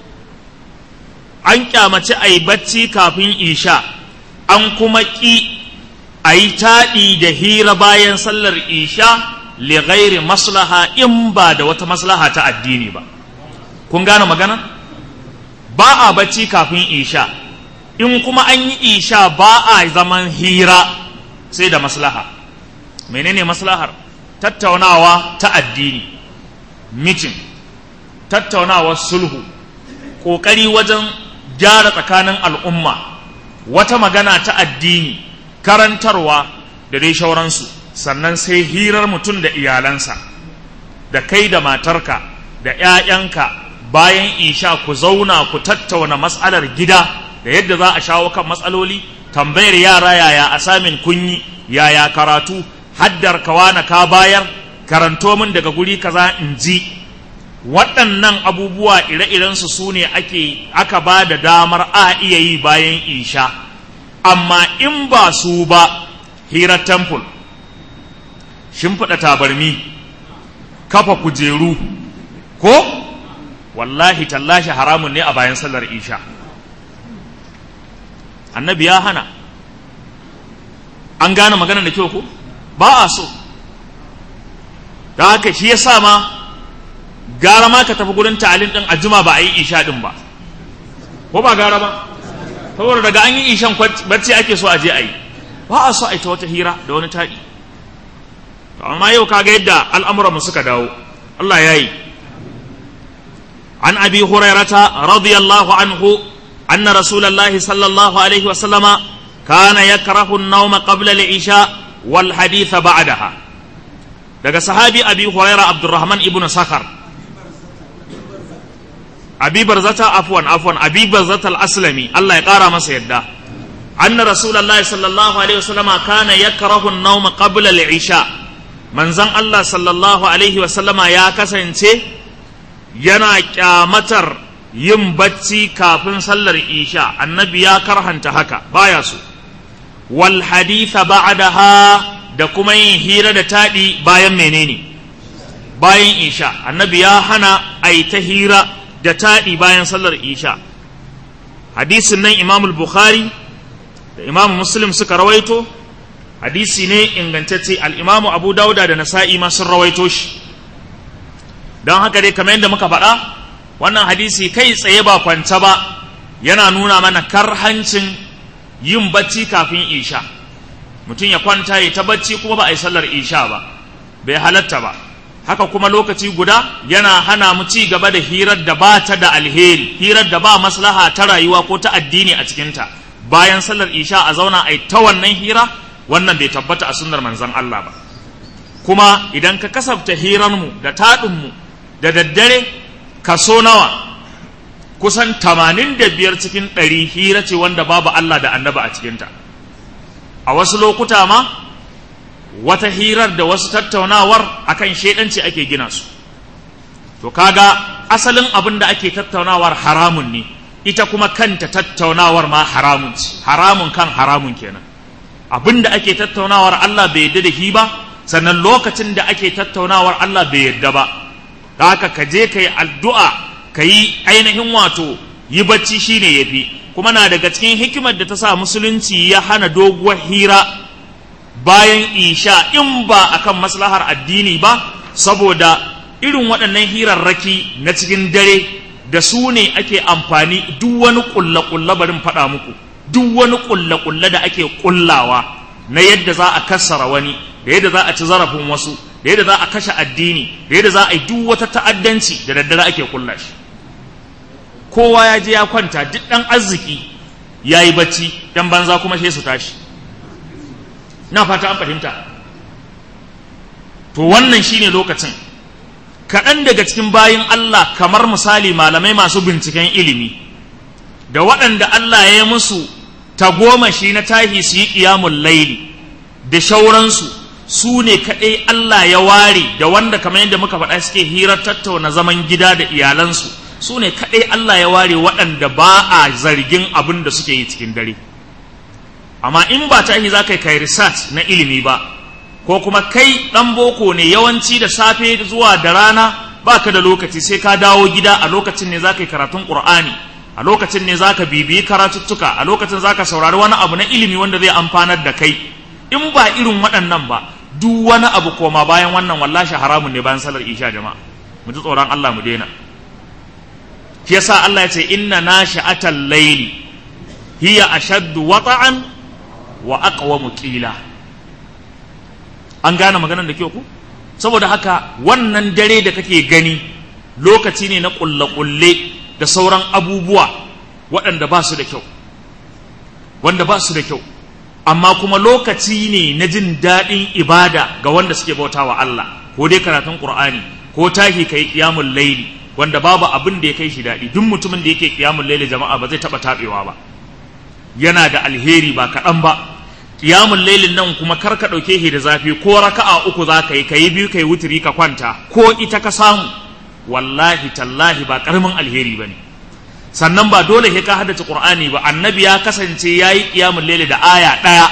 Speaker 1: an kyamaci ayi bacci kafin isha an kuma ki ayi taɗi da hira bayan sallar isha li ghairi maslaha in ba da wata maslaha ta addini ba kun gane magana ba a bacci kafin isha in kuma an yi isha ba a zaman hira sai da maslaha menene maslahar tattaunawa ta addini mitin tattaunawar sulhu ƙoƙari wajen gyara tsakanin al'umma wata magana ta addini karantarwa da dai shauransu sannan sai hirar mutum da iyalansa da kai da matarka da ‘ya'yanka bayan isha ku zauna ku tattauna matsalar gida da yadda za a shawo kan matsaloli tambayar yara yaya asamin kunyi yaya karatu haddar kawana ka bayar karanto min daga guri kaza in ji waɗannan abubuwa ire-irensu su ne ake aka ba da damar a iya yi bayan isha amma in ba su ba hirar temple shimfiɗa tabarmi kafa kujeru ko wallahi tallashi haramun ne a bayan sallar isha annabi ya hana an gane magana da kyau ko ba a so da haka shi ya sa ma gara ma ka tafi gurin ta'alin din ajima ba a yi isha din ba ko ba gara ba saboda daga an yi ishan bacci ake so a je a yi ba a so a yi ta wata hira da wani taɗi amma yau kaga yadda al'amuran mu suka dawo Allah ya yi an abi hurairata radiyallahu anhu anna rasulallahi sallallahu alaihi wasallama kana yakrahu an-nawma qabla al-isha wal haditha ba'daha daga sahabi abi huraira abdurrahman ibn sakhar abi barzata afwan afwan abi barzata al-aslami Allah ya kara masa yadda anna rasulullahi sallallahu alaihi wasallama kana yakrahu an-nawma qabla al-isha manzon Allah sallallahu alaihi wasallama ya kasance yana kyamatar yin bacci kafin sallar isha annabi ya karhanta haka baya so wal haditha ba'daha da kuma yin hira da taɗi bayan menene bayan isha annabi ya hana a yi ta hira da taɗi bayan sallar isha hadisin nan imamul bukhari da imamu muslim suka rawaito hadisi ne ingantacce al'imamu abu dauda da nasa'i ma sun rawaito shi don haka dai kamar yadda muka faɗa wannan hadisi kai tsaye ba kwanta ba yana nuna mana karhancin yin bacci kafin isha mutum ya kwanta ya ta bacci kuma ba a yi sallar isha ba bai halatta ba haka kuma lokaci guda yana hana mu ci gaba da hirar da ba ta da alheri hirar da ba maslaha ta rayuwa ko ta addini a cikinta bayan sallar isha a zauna a yi ta wannan hira wannan bai tabbata a sunnar manzon Allah ba kuma idan ka kasafta hirarmu da taɗinmu da daddare kaso nawa kusan tamanin da biyar cikin ɗari hira ce wanda babu Allah da annaba a cikinta a wasu lokuta ma wata hirar da wasu tattaunawar akan shaidanci ake gina su to kaga asalin abin da ake tattaunawar haramun ne ita kuma kanta tattaunawar ma haramun ce haramun kan haramun kenan abin da ake tattaunawar Allah bai yadda da shi ba sannan lokacin da ake tattaunawar Allah bai yadda ba da haka ka je ka yi addu'a ka yi ainihin wato yi bacci shine yafi kuma na daga cikin hikimar da ta sa musulunci ya hana doguwar hira bayan isha in ba akan maslahar addini ba saboda irin waɗannan hirarraki na cikin dare da su ne ake amfani duk wani ƙulle-ƙulle barin faɗa muku duk wani ƙulle-ƙulle da ake ƙullawa na yadda za a kassara wani da yadda za a ci zarafin wasu da yadda za a kashe addini da yadda za a yi duk wata ta'addanci da daddare ake ƙulla shi kowa ya je ya kwanta duk ɗan arziki ya yi bacci ɗan banza kuma sai su tashi na fata an fahimta to wannan shine lokacin kaɗan daga cikin bayin Allah kamar misali malamai masu binciken ilimi da waɗanda Allah ya yi musu tagomashi na tahi su yi ƙiyamun laili da shauransu su ne kaɗai Allah ya ware da wanda kamar yadda muka faɗa suke hirar tattauna zaman gida da iyalansu su ne kaɗai Allah ya ware waɗanda ba a zargin abin da suke yi cikin dare amma in ba tahi za ka yi kai research na ilimi ba ko kuma kai ɗan boko ne yawanci da safe zuwa da rana ba ka da lokaci sai ka dawo gida a lokacin ne za ka yi karatun ƙur'ani a lokacin ne za ka bibiyi karatuttuka a lokacin za ka saurari wani abu na ilimi wanda zai amfanar da kai in ba irin waɗannan ba duk wani abu koma bayan wannan wallashi haramun ne bayan salar isha jama'a mu ji tsoron Allah mu daina shi yasa Allah ya ce inna nashi'atal layli hiya ashaddu wata'an wa aqwamu qila an gane maganar da kyau ku saboda haka wannan dare da kake gani lokaci ne na kulle-kulle da sauran abubuwa waɗanda ba su da kyau wanda ba su da kyau amma kuma lokaci ne na jin daɗin ibada ga wanda suke bauta wa Allah ko dai karatun Qur'ani ko tahi kai qiyamul laili wanda babu abin da ya kai shi daɗi duk mutumin da yake qiyamul laili jama'a ba zai taɓa taɓewa ba yana da alheri ba kaɗan ba qiyamul lailin nan kuma kar ka ɗauke shi da zafi ko raka'a uku za ka yi ka yi biyu ka yi wuturi ka kwanta ko ita ka samu wallahi tallahi ba ƙaramin alheri ba ne sannan ba dole sai ka haddace qur'ani ba annabi ya kasance yayi qiyamul layli da aya daya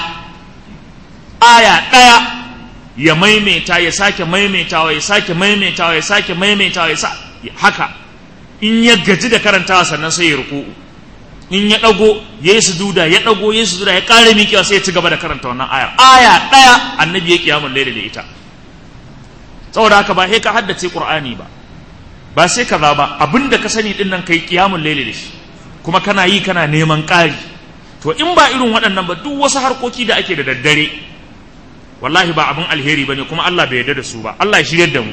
Speaker 1: aya daya ya maimaita ya sake maimaitawa ya sake maimaitawa ya sake maimaitawa ya sa haka in ya gaji da karantawa sannan sai ya ruku'u in ya dago ya yi sujuda ya dago ya yi sujuda ya kare miƙewa sai ya ci gaba da karanta wannan ayar aya daya annabi ya qiyamul layli da ita saboda haka ba sai ka haddace qur'ani ba ba sai kaza ba abinda ka sani din nan kai kiyamun laili da shi kuma kana yi kana neman ƙari to in ba irin waɗannan ba duk wasu harkoki da ake da daddare wallahi ba abin alheri bane kuma Allah bai yarda da su ba Allah ya shiryar da mu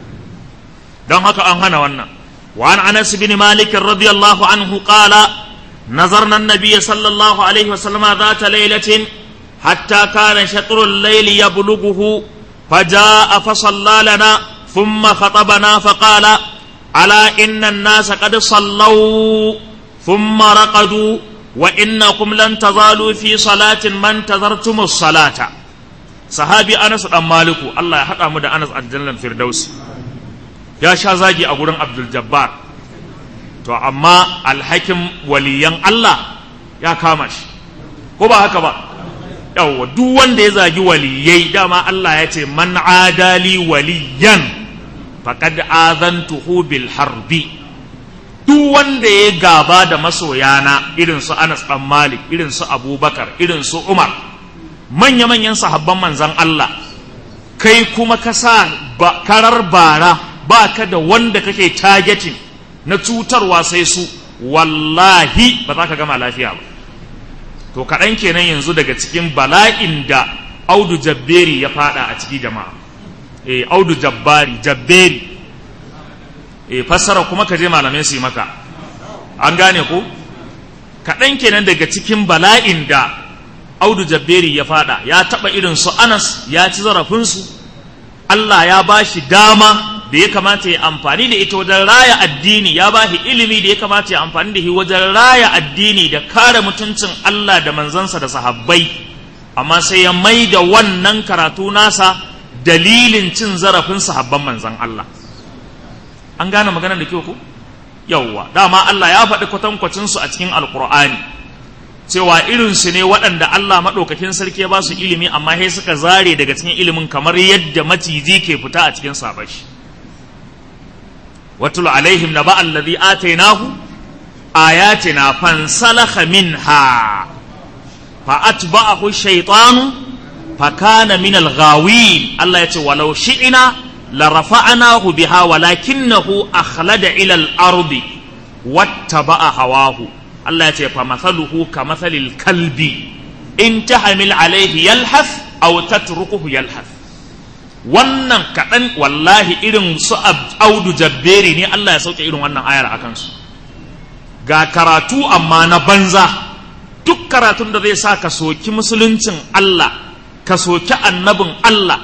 Speaker 1: don haka an hana wannan wa an Anas bin Malik radiyallahu anhu qala نظرنا النبي صلى الله عليه وسلم ذات ليلة حتى كان شطر الليل يبلغه فجاء فصلى لنا ثم خطبنا فقال ألا إن الناس قد صلوا ثم رقدوا وإنكم لن تزالوا في صلاة ما انتظرتم الصلاة صحابي أنس بن مالك الله يحقق مدى أنس الجنة الفردوس يا شازاجي أقول عبد الجبار to amma alhakin waliyan Allah ya kama shi ko ba haka ba yawwa duk wanda ya zagi waliyai dama Allah ya ce man adali waliyan faqad azantuhu bil harbi duk wanda ya gaba da masoyana irin su Anas dan Malik irin su Abubakar irin su Umar manya manyan sahabban manzan Allah kai kuma ka sa karar bara ba ka da wanda kake targeting na cutarwa sai su wallahi ba za ka gama lafiya ba to kaɗan kenan yanzu daga cikin bala'in da audu jabberi ya fada a ciki jama'a e audu jabbari jabberi e fassara kuma ka je malamai su yi maka an gane ko kaɗan kenan daga cikin bala'in da audu jabberi ya fada ya taɓa irin su anas ya ci zarafinsu allah ya ba shi dama da ya kamata ya amfani da ita wajen raya addini ya ba shi ilimi da ya kamata ya amfani da shi wajen raya addini da kare mutuncin allah da manzansa da sahabbai amma sai ya mai da wannan karatu nasa dalilin cin zarafin sahabban manzan Allah an gane maganar da kyau ku yawwa dama Allah ya faɗi kwatankwacin su a cikin alkur'ani cewa irin su ne waɗanda Allah maɗaukakin sarki ya ba su ilimi amma sai suka zare daga cikin ilimin kamar yadda maciji ke fita a cikin sabashi watul alaihim naba allazi atainahu ayatina fansalakha minha فأتبعه الشيطان فكان من الغاوين الله يقول ولو شئنا لرفعناه بها ولكنه أخلد إلى الأرض واتبع هواه الله يقول فمثله كمثل الكلب إن تحمل عليه يلحث أو تتركه يلحث wannan kaɗan wallahi irin su audu jabberi ne Allah ya sauke irin wannan ayar a kansu ga karatu amma na banza duk karatun da zai sa ka soki musuluncin Allah ka soki annabin Allah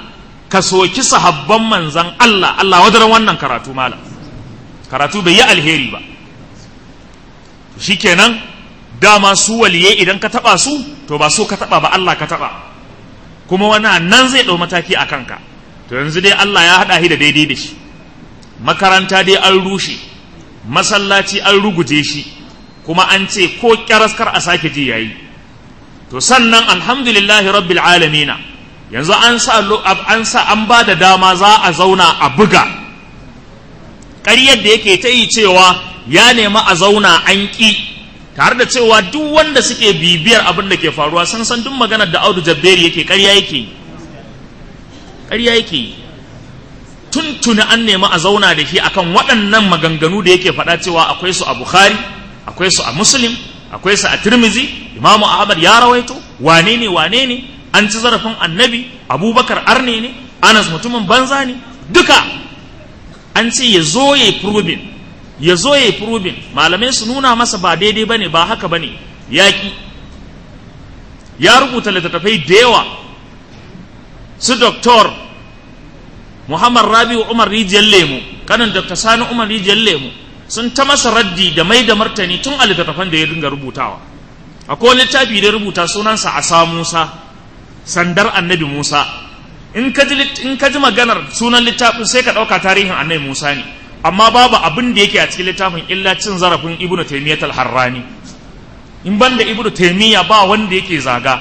Speaker 1: ka soki sahabban manzan Allah Allah wadaran wannan karatu malam karatu bai yi alheri ba shikenan dama su waliye idan ka taba su to ba so ka taba ba Allah ka taba kuma wani nan zai ɗau mataki a kanka to yanzu dai Allah ya haɗa shi da daidai da shi makaranta dai an rushe masallaci an ruguje shi kuma an ce ko kyaraskar a sake ji yayi to sannan alhamdulillahi rabbil alamina yanzu an sa an sa an ba da dama za a zauna a buga ƙaryar da yake ta yi cewa ya nemi a zauna an ƙi tare da cewa duk wanda suke bibiyar abin da ke faruwa sun san duk maganar da audu jabberi yake ƙarya yake yi ƙarya yake yi tuntuni an nemi a zauna da shi akan waɗannan maganganu da yake faɗa cewa akwai su a bukhari akwai su a muslim akwai su a tirmizi imamu ahmad ya rawaito wane ne wane ne an ci zarafin annabi abubakar arne ne anas mutumin banza ne duka an ce ya zo ya yi probin ya zo ya yi probin malamai su nuna masa ba daidai ba ne ba haka ba ne yaƙi ya rubuta littattafai da yawa su doktor muhammad rabi'u umar rijiyar lemu kanin dr sani umar rijiyar lemu sun ta masa raddi da mai da martani tun a littattafan da ya dinga rubutawa akwai littafi da rubuta sunansa a sa musa sandar annabi musa in ka ji maganar sunan littafin sai ka ɗauka tarihin annabi musa ne amma babu abin da yake a cikin littafin illa cin zarafin ibnu taymiyyah al-harrani in banda ibnu taymiyyah ba wanda yake zaga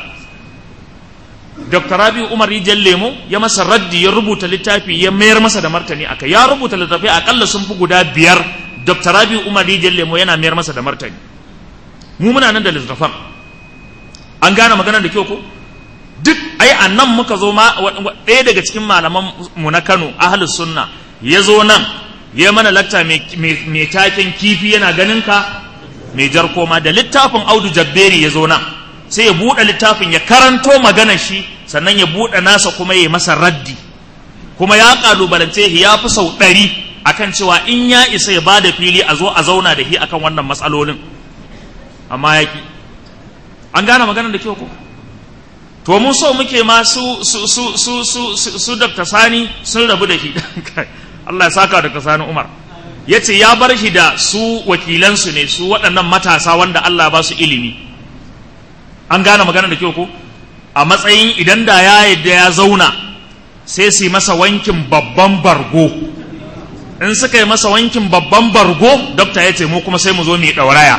Speaker 1: dr rabi umar rijal lemo ya masa raddi ya rubuta littafi ya mayar masa da martani aka ya rubuta littafi akalla sun fi guda biyar dr rabi umar rijal lemo yana mayar masa da martani mu muna nan da littafan an gane maganar da kyau ko duk ai a nan muka zo ma ɗaya daga cikin malaman mu na kano ahlus sunna ya zo nan ya mana lakta mai taken kifi yana ganin ka mai jar koma da littafin audu jabberi ya zo nan sai ya buɗe littafin ya karanto maganar shi sannan ya buɗe nasa kuma ya masa raddi kuma ya ƙalubalance shi ya fi sau ɗari akan cewa in ya isa ya bada fili a zo a zauna da shi akan wannan matsalolin amma ya ki an gane maganar da kyau ko to mun so muke ma su su su su su su Dr. Sani sun rabu da shi Allah ya saka Dr. Sani Umar yace ya bar shi da su wakilansu ne su waɗannan matasa wanda Allah ba su ilimi an gane magana da kyau ko a matsayin idan da ya yadda ya zauna sai su yi masa wankin babban bargo in suka yi masa wankin babban bargo dokta ya ce mu kuma sai mu zo mu yi ɗauraya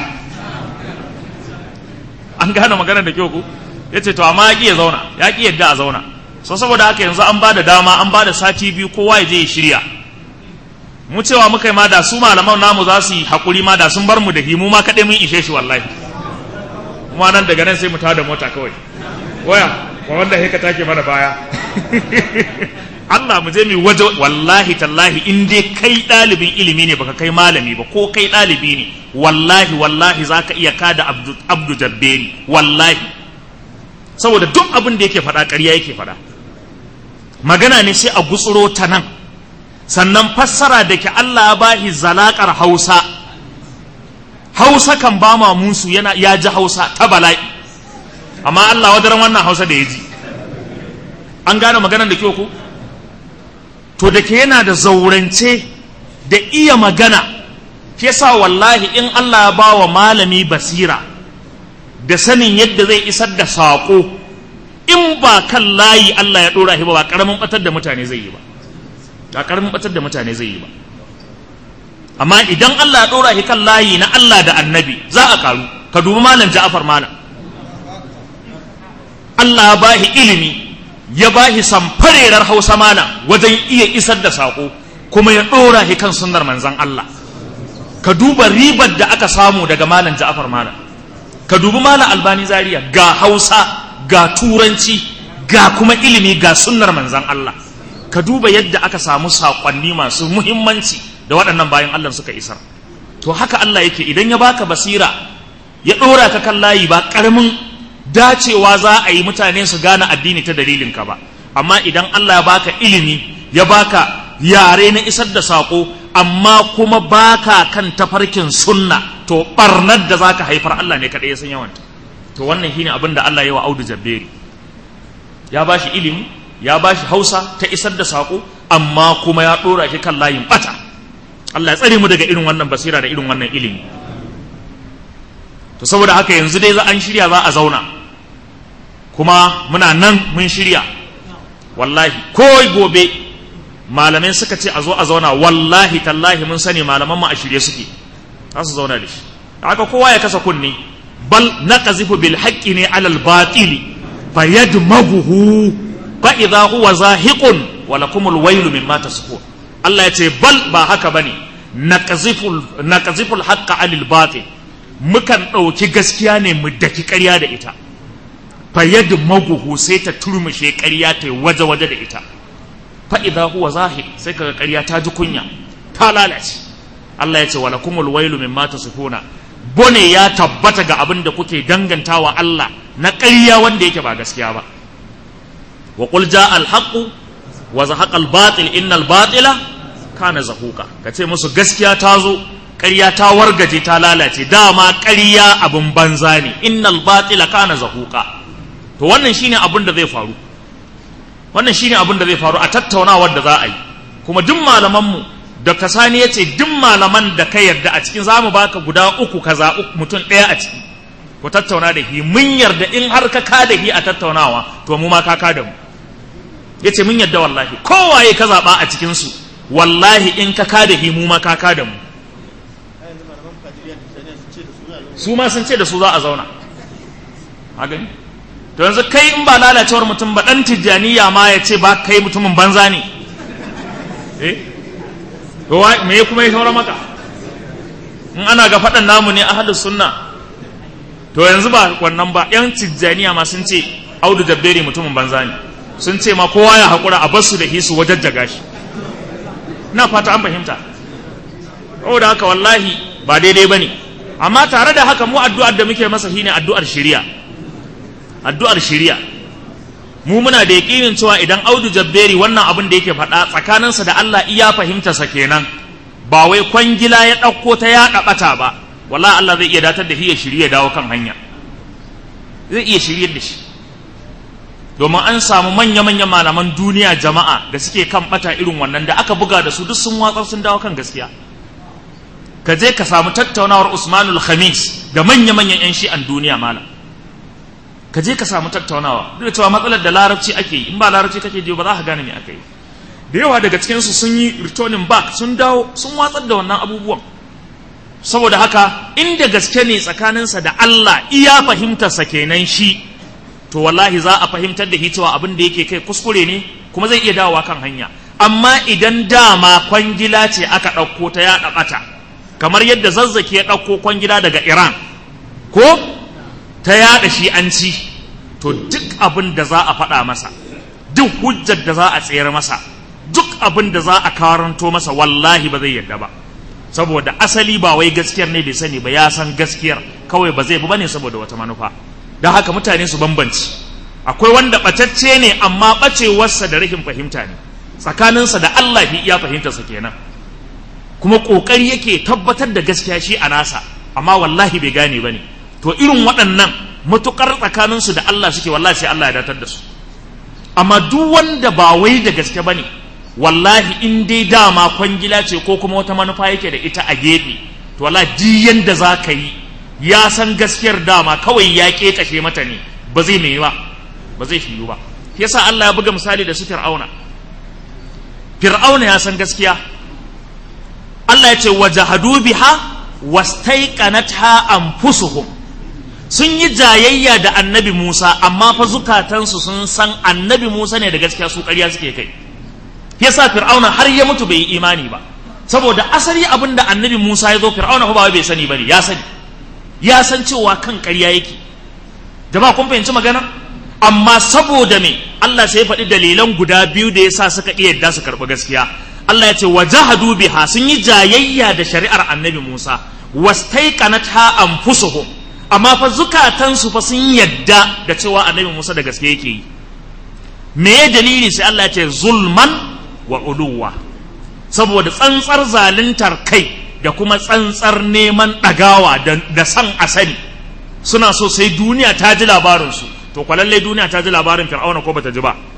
Speaker 1: an gane magana da kyau ko ya ce to amma ya ƙi ya zauna ya ƙi yadda a zauna so saboda haka yanzu an ba da dama an ba da sati biyu kowa ya je ya shirya mu cewa muka yi ma da su malaman namu za su yi haƙuri ma da sun bar mu da himu ma kaɗai mun ishe shi wallahi kuma nan daga nan sai mu tada mota kawai waya wa wanda haka take mana baya Allah mu je mu waje wallahi tallahi in dai kai ɗalibin ilimi ne baka kai malami ba ko kai ɗalibi ne wallahi wallahi zaka iya kada abdu, abdu jabberi wallahi saboda duk abin da yake faɗa ƙarya yake faɗa magana ne sai a gutsuro ta nan sannan fassara da ke Allah ya bahi zalakar Hausa Hausa kan ba ma musu yana ya ji Hausa ta bala'i amma Allah wadaran wannan Hausa da ya ji an gane maganar da kyau ko to da ke yana da zaurance da iya magana ke sa wallahi in Allah ya ba wa malami basira da sanin yadda zai isar da saƙo in ba kan layi Allah ya ɗora shi ba ba ƙaramin ɓatar da mutane zai yi ba ba ƙaramin ɓatar da mutane zai yi ba amma idan Allah ya ɗora shi kan layi na Allah da annabi za a karu ka dubi malam Ja'far malam Allah ya bahi ilimi ya bahi samfarerar Hausa malam wajen iya isar da saƙo kuma ya ɗora shi kan sunnar manzon Allah ka duba ribar da aka samu daga malam Ja'far malam ka dubi malam Albani Zaria ga Hausa ga Turanci ga kuma ilimi ga sunnar manzon Allah ka duba yadda aka samu saƙonni masu muhimmanci da waɗannan bayan Allah suka isar to haka Allah yake idan ya baka basira ya ɗora ka kan layi ba ƙaramin dacewa za a yi mutane su gane addini ta dalilin ka ba amma idan Allah ya baka ilimi ya baka yare na isar da saƙo amma kuma baka kan tafarkin sunna to ɓarnar da zaka haifar Allah ne kaɗai ya san yawanta to wannan shine abin da Allah ya wa Audu Jabberi ya bashi ilimi ya ba shi hausa ta isar da saƙo amma kuma ya ɗora shi kan layin ɓata Allah ya tsare mu daga irin wannan basira da irin wannan ilimi to saboda haka yanzu dai za an shirya za a zauna kuma muna nan mun shirya wallahi ko gobe malamai suka ce a zo a zauna wallahi tallahi mun sani malaman mu a shirye suke za su zauna da shi haka kowa ya kasa kunni bal naqzifu bil haqqi ne alal batili fayadmaghuhu fa idha huwa zahiqun wa lakumul waylu mimma tasifun Allah ya ce bal ba haka bane naqzifu naqzifu al haqqa alal batil mukan ɗauki gaskiya ne mu daki ƙarya da ita fayadmaghuhu sai ta turmushe ƙarya ta waje-waje da ita fa idha huwa zahir sai kaga ƙarya ta ji kunya ta lalace Allah ya ce wa lakumul wailu mimma tasifuna bone ya tabbata ga abin da kuke dangantawa Allah na ƙarya wanda yake ba gaskiya ba wa qul jaa al haqq wa zahaqa al batil innal batila kana zahuqa kace musu gaskiya ta zo ƙarya ta wargaje ta lalace dama ƙarya abin banza ne innal batila kana zahuqa to wannan shine abin da zai faru wannan shine abin da zai faru a tattaunawar da za a yi kuma duk malamanmu Dr. Sani ya ce duk malaman da ka yarda a cikin zamu baka guda uku ka zaɓi mutum ɗaya a ciki ku tattauna da shi mun yarda in har ka ka da shi a tattaunawa to mu ma ka ka da mu ya ce mun yarda wallahi kowaye ka zaɓa a cikinsu wallahi in ka ka da shi mu ma ka ka da mu su ma sun ce da su za a zauna a gani to yanzu kai in ba lalacewar mutum ba ɗan tijjaniya ma ya ce ba kai mutumin banza ne eh to me kuma ya saura maka in ana ga faɗan namu ne ahlus sunna to yanzu ba wannan ba yan tijjaniya ma sun ce audu jabberi mutumin banza ne sun ce ma kowa ya haƙura a basu da hisu wajajjaga shi na fata an fahimta da haka wallahi ba daidai ba ne amma tare da haka mu addu'ar da muke masa shine addu'ar shiriya addu'ar shiriya mu muna da yaƙinin cewa idan audu jabberi wannan abin da yake faɗa tsakaninsa da Allah iya fahimtarsa kenan ba wai kwangila ya ɗauko ta ya ɗaɓata ba wala Allah zai iya datar da shi ya shirye dawo kan hanya zai iya shiryar da shi domin an samu manya-manyan malaman duniya jama'a da suke kan ɓata irin wannan da aka buga da su duk sun watsar sun dawo kan gaskiya ka je ka samu tattaunawar usmanul khamis da manya-manyan 'yan shi'an duniya malam ka je ka samu tattaunawa duk da cewa matsalar da larabci ake yi in ba larabci kake ji ba za ka gane me aka yi da yawa daga cikin su sun yi returning back sun dawo sun watsar da wannan abubuwan saboda haka inda gaske ne tsakaninsa da Allah iya fahimtarsa kenan shi to wallahi za a fahimtar da shi cewa abin da yake kai kuskure ne kuma zai iya dawowa kan hanya amma idan dama kwangila ce aka ɗauko ta yaɗa ɓata kamar yadda zazzaki ya ɗauko kwangila daga iran ko ta yada shi an ci to duk abin da za a faɗa masa duk hujjar da za a tsayar masa duk abin da za a karanto masa wallahi ba zai yadda ba saboda asali ba wai gaskiyar ne bai sani ba ya san gaskiyar kawai ba zai bi bane saboda wata manufa don haka mutane su bambanci akwai wanda ɓatacce ne amma ɓacewarsa da rashin fahimta ne tsakaninsa da Allah ya fahimtarsa kenan kuma ƙoƙari yake tabbatar da gaskiya shi a nasa amma wallahi bai gane ba ne to irin waɗannan matuƙar tsakaninsu da Allah suke wallahi sai Allah ya datar da su amma duk wanda ba wai da gaske ba ne wallahi in dai dama kwangila ce ko kuma wata manufa yake da ita a gefe to wallahi duk yanda za ka yi ya san gaskiyar dama kawai ya ƙeƙashe mata ne ba zai mai ba ba zai shiyu ba yasa Allah ya buga misali da su fir'auna fir'auna ya san gaskiya Allah ya ce wajahadu biha wastaiqanatha anfusuhum sun yi jayayya da annabi Musa amma fa zukatansu sun san annabi Musa ne da gaskiya su ƙarya suke kai yasa fir'auna har ya mutu bai yi imani ba saboda asali abin da annabi Musa ya zo fir'auna ba bai sani bane ya sani ya san cewa kan ƙarya yake jama'a kun fahimci magana amma saboda me Allah sai ya faɗi dalilan guda biyu da yasa suka iya yadda su karɓi gaskiya Allah ya ce wajahadu biha sun yi jayayya da shari'ar annabi Musa wastaiqanatha anfusuhum amma fa zukatansu fa sun yadda da cewa annabi Musa da gaske yake yi me ya dalili sai Allah ya ce zulman wa uluwa saboda tsantsar zaluntar kai da kuma tsantsar neman ɗagawa da san asali suna so sai duniya ta ji labarinsu to kwalallai duniya ta ji labarin fir'auna ko bata ji ba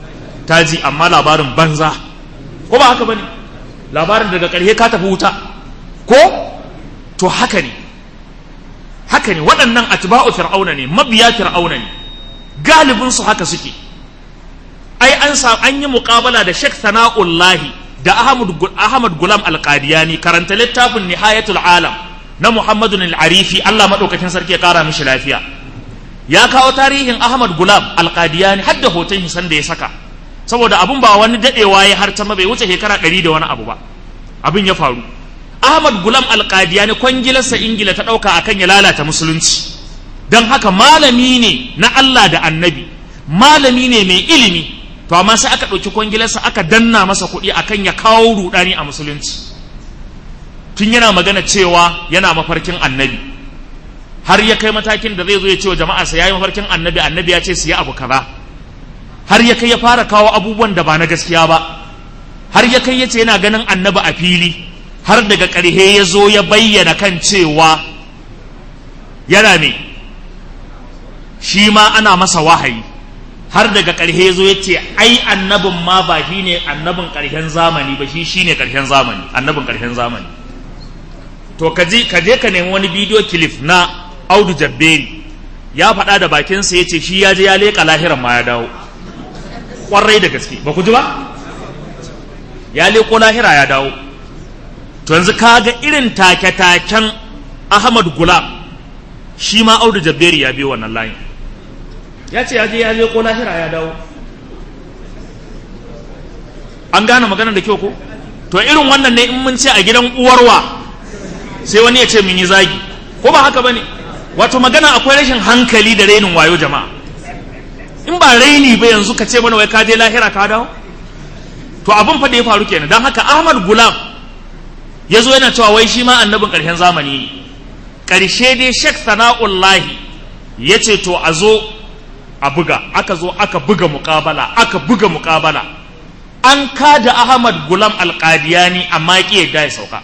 Speaker 1: ta ji amma labarin banza ko ba haka bane labarin daga ƙarshe ka tafi wuta ko to haka ne haka ne waɗannan atba'u fir'auna ne mabiya fir'auna ne galibin su haka suke ai an sa an yi muƙabala da Sheikh Sana'ullahi da Ahmad Ahmad Gulam Al-Qadiyani karanta littafin Nihayatul Alam na Muhammadu Al-Arifi Allah madaukakin sarki ya kara mishi lafiya ya kawo tarihin Ahmad Gulam Al-Qadiyani har da hoton shi sanda ya saka saboda abun ba wani dadewa ya har ta bai wuce shekara ɗari da wani abu ba abin ya faru Ahmad Gulam Al-Qadiyani kwangilarsa Ingila ta ɗauka akan ya lalata musulunci don haka malami ne na Allah da annabi malami ne mai ilimi to amma sai aka ɗauki kwangilarsa aka danna masa kuɗi akan ya kawo ruɗani a musulunci tun yana magana cewa yana mafarkin annabi har ya kai matakin da zai zo ya ce wa jama'a sa yayi mafarkin annabi annabi ya ce su yi abu kaza har ya kai ya fara kawo abubuwan da ba na gaskiya ba har ya kai ya ce yana ganin annabi a fili har daga ƙarhe ya zo ya bayyana kan cewa yana me shi ma ana masa wahayi har daga ƙarshe zo ya ce ai annabin ma ba shi ne annabin ƙarshen zamani ba shi shi ne ƙarshen zamani annabin ƙarshen zamani to ka je ka nemi wani bidiyo kilif na audu jabberi ya faɗa da bakinsa ya ce shi ya je ya leƙa lahiran ma ya dawo ƙwarai da gaske ba ku ji ba ya leƙo lahira ya dawo to yanzu ka ga irin take-taken ahmad gulam shi ma audu jabberi ya biyo wannan layin ya ce ya je ya leko lahira ya dawo an gane maganar da kyau ko to irin wannan ne in mun ce a gidan uwarwa sai wani ya ce mun yi zagi ko ba haka bane wato magana akwai rashin hankali da rainin wayo jama'a in ba raini ba yanzu ka ce mana wai ka je lahira ka dawo to abin fa da ya faru kenan don haka Ahmad Gulam ya zo yana cewa wai shi ma annabin ƙarshen zamani ne ƙarshe dai Sheikh Sana'ullahi ya ce to a zo a buga aka zo aka buga muƙabala aka buga muƙabala an kada Ahmad Gulam Alƙadiyani amma ya yadda ya sauka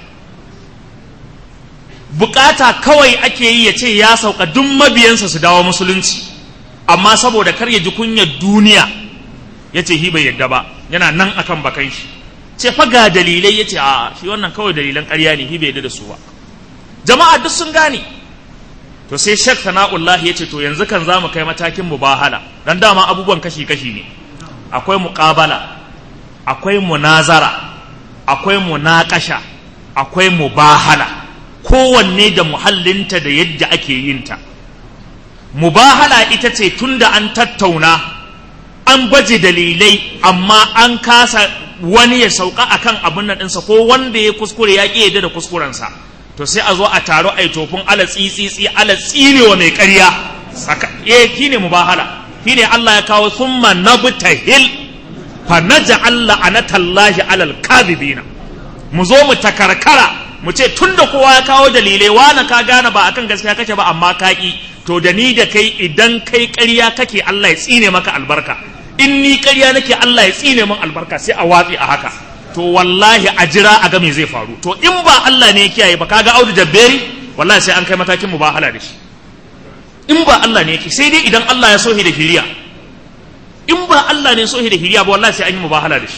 Speaker 1: bukata kawai ake yi ya ce ya sauka duk mabiyansa su dawo musulunci amma saboda kar ya ji kunyar duniya ya ce hi bai yadda ba yana nan akan bakan shi ce fa ga dalilai ya ce a shi wannan kawai dalilan ƙarya ne hi bai yadda da su ba jama'a duk sun gane to sai shek sana'ullah ya ce to yanzu kan za mu kai matakin mubahala dan dama abubuwan kashi-kashi ne akwai muƙabala akwai munazara akwai munakasha akwai mubahala kowanne da muhallinta da yadda ake yin ta mubahala ita ce tunda an tattauna an baje dalilai amma an kasa wani ya sauka akan abin nan ɗinsa ko wanda ya kuskure ya ƙi yadda da kuskurensa to sai a zo a taro a yi tofin ala tsitsitsi ala tsinewa mai ƙarya eh shi ne mubahala shi ne Allah ya kawo summa nabtahil fa naj'al la'anatallahi alal kadhibina mu zo mu takarkara mu ce tunda kowa ya kawo dalilai wani ka gane ba akan gaskiya kake ba amma ka ki to da ni da kai idan kai ƙarya kake Allah ya tsine maka albarka in ni ƙarya nake Allah ya tsine min albarka sai a watsi a haka to wallahi a jira a ga me zai faru to in ba Allah ne ya kiyaye ba kaga Audu Jabberi wallahi sai an kai matakin mubahala da shi in ba Allah ne yake sai dai idan Allah ya sohi da hiriya in ba Allah ne sohi da hiriya ba wallahi sai an yi mubahala da shi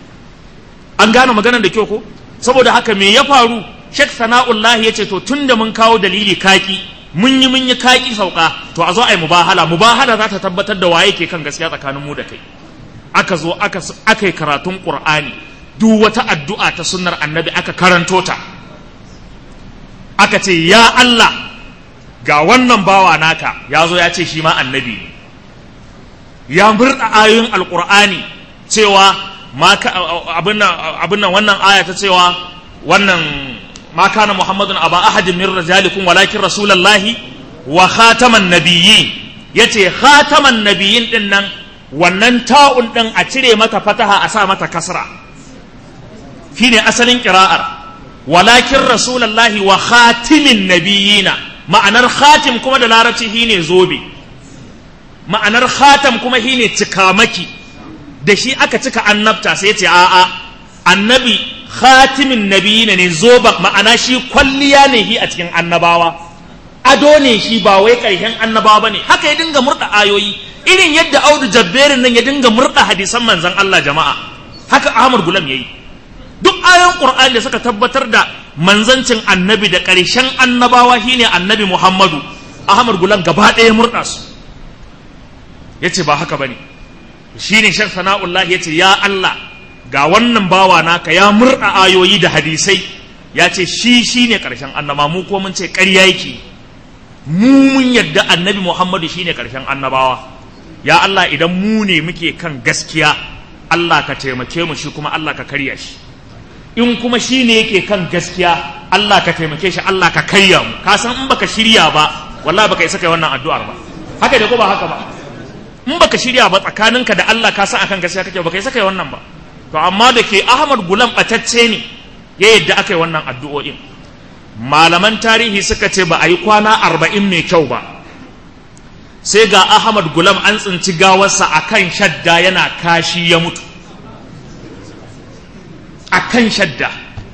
Speaker 1: an gane maganar da kyau ko saboda haka me ya faru Sheikh Sana'ullah ya ce to tunda mun kawo dalili kaki mun yi mun yi kaki sauka to a zo a yi mubahala mubahala za ta tabbatar da waye ke kan gaskiya tsakanin mu da kai aka zo aka aka yi karatun Qur'ani duk wata addu'a ta sunnar annabi aka karanto ta aka ce ya Allah ga wannan bawa naka ya zo ya ce shi ma annabi ne ya murda ayoyin alkur'ani cewa abin nan wannan aya ta cewa wannan ma kana muhammadun aba ahadin min rajalikum walakin rasulallahi wa khataman nabiyyin yace khataman nabiyyin din nan wannan ta'un din a cire mata fataha a sa mata kasra shine asalin kira'ar walakin rasulallahi wa khatimin nabiyina ma'anar khatim kuma da larabci shine zobe ma'anar khatam kuma shine cikamaki da shi aka cika annabta sai ya ce a'a annabi khatimin nabiyina ne zoba ma'ana shi kwalliya ne shi a cikin annabawa ado ne shi ba wai ƙarshen annabawa bane haka ya dinga murda ayoyi irin yadda audu jabberin nan ya dinga murda hadisan manzon Allah jama'a haka Ahmad Gulam yayi duk ayoyin Qur'ani da suka tabbatar da manzancin annabi da ƙarshen annabawa shine annabi Muhammadu Ahmad Gulam gaba ɗaya murda su yace ba haka bane shine Sheikh Sana'ullah yace ya Allah ga wannan bawa naka ya murda ayoyi da hadisai ya ce shi shine ƙarshen annaba mu ko mun ce ƙarya yake mu mun yadda annabi Muhammadu shine ƙarshen annabawa ya Allah idan mu ne muke kan gaskiya Allah ka taimake mu shi kuma Allah ka karya shi in kuma shi ne yake kan gaskiya Allah ka taimake shi Allah ka karya mu ka san in baka shirya ba wallahi baka isa kai wannan addu'ar ba haka da ko ba haka ba in baka shirya ba tsakaninka da Allah ka san akan gaskiya kake baka isa kai wannan ba to amma da ke Ahmad Gulam batacce ne ya yadda aka yi wannan addu'o'in malaman tarihi suka ce ba a yi kwana arba'in mai kyau ba sai ga ahmad gulam an tsinci gawarsa a kan shadda yana kashi ya mutu a kan shadda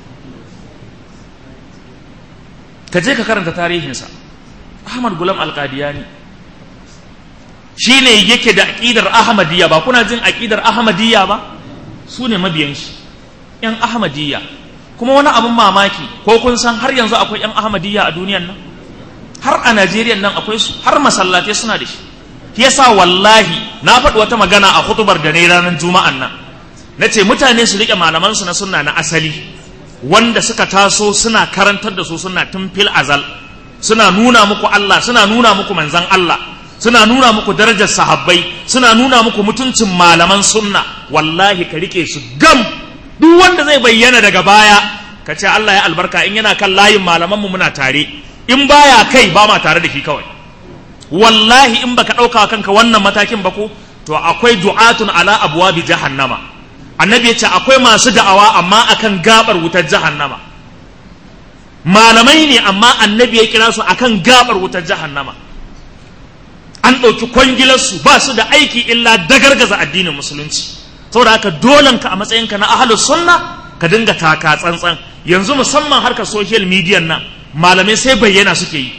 Speaker 1: ka je ka karanta tarihinsa ahmad gulam alkadiyani shi ne yake da aƙidar ahmadiyya ba kuna jin aƙidar ahmadiyya ba su ne mabiyan shi ‘yan ahmadiyya kuma wani abin mamaki ko kun san har yanzu akwai ‘yan ahmadiyya a duniyan nan har a najeriya nan akwai su har masallatai suna da shi shi yasa wallahi na faɗi wata magana a hutubar da ne ranar juma'an nan na ce mutane su riƙe malamansu na sunna na asali wanda suka taso suna karantar da su suna tun fil azal suna nuna muku Allah suna nuna muku manzan Allah suna nuna muku darajar sahabbai suna nuna muku mutuncin malaman sunna wallahi ka rike su gam duk wanda zai bayyana daga baya ka ce Allah ya albarka in yana kan layin malamanmu muna tare in baya kai ba ma tare da shi kawai wallahi in baka ɗauka kanka wannan matakin ba ko to akwai du'atun ala abwabi jahannama annabi ya ce akwai masu da'awa amma akan gabar wutar jahannama malamai ne amma annabi ya kira su akan gabar wutar jahannama an ɗauki kwangilarsu ba su da aiki illa dagargaza addinin musulunci saboda haka dolanka a matsayinka na ahalus sunna ka dinga taka tsantsan yanzu musamman harkar social media nan malamai sai bayyana suke yi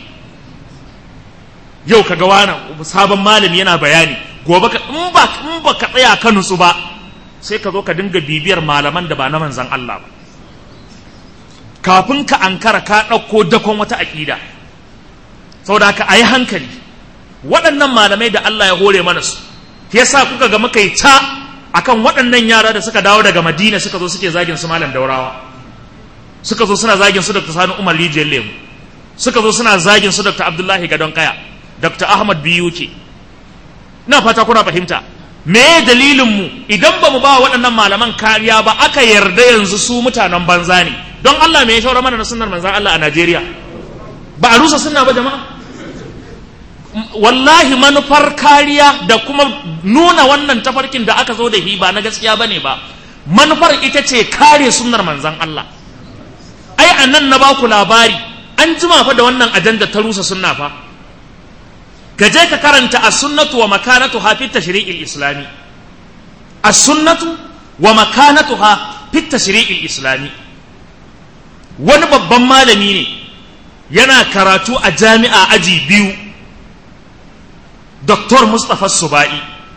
Speaker 1: yau kaga wani sabon malami yana bayani gobe ka in ba in ba ka tsaya ka nutsu ba sai ka zo ka dinga bibiyar malaman da ba na manzan Allah ba kafin ka ankara ka ɗauko dakon wata aƙida saboda haka a yi hankali waɗannan malamai da Allah ya hore mana su yasa kuka ga muka yi ta akan waɗannan yara da suka dawo daga Madina suka zo suke zagin su malam Daurawa suka zo suna zagin su Dr. Sani Umar Rijiyar Lemu suka zo suna zagin su Dr. Abdullahi Gadon Kaya Dr. Ahmad Biyuke ina fata kuna fahimta me dalilin mu idan ba mu ba waɗannan malaman kariya ba aka yarda yanzu su mutanen banza ne don Allah me ya shaura mana na sunnar manzan Allah a Najeriya ba a rusa sunna ba jama'a wallahi manufar kariya da kuma nuna wannan tafarkin da aka zo da hi ba na gaskiya bane ba manufar ita ce kare sunnar manzan Allah ai a nan na baku labari an jima fa da wannan ajanda ta rusa sunna fa ka je ka karanta as-sunnatu wa makanatuha fi tashri'il islami as-sunnatu wa makanatuha fi tashri'il islami wani babban malami ne yana karatu a jami'a aji biyu Dr. Mustapha Suba'i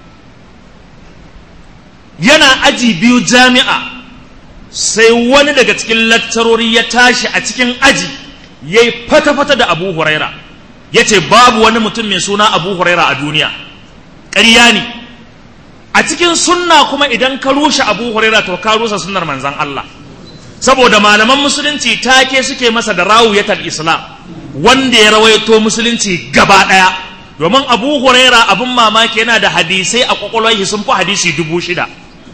Speaker 1: yana aji biyu jami'a sai wani daga cikin lakcarori ya tashi a cikin aji ya yi fata-fata da abu huraira ya ce babu wani mutum mai suna abu huraira a duniya ƙarya ne a cikin sunna kuma idan ka rushe abu huraira to ka rusa sunnar manzan Allah saboda malaman musulunci take suke masa da rawuyatar islam wanda ya rawaito musulunci gaba ɗaya domin abu huraira abin mamaki yana da hadisai a kwakwalwar sun fi hadisi dubu shida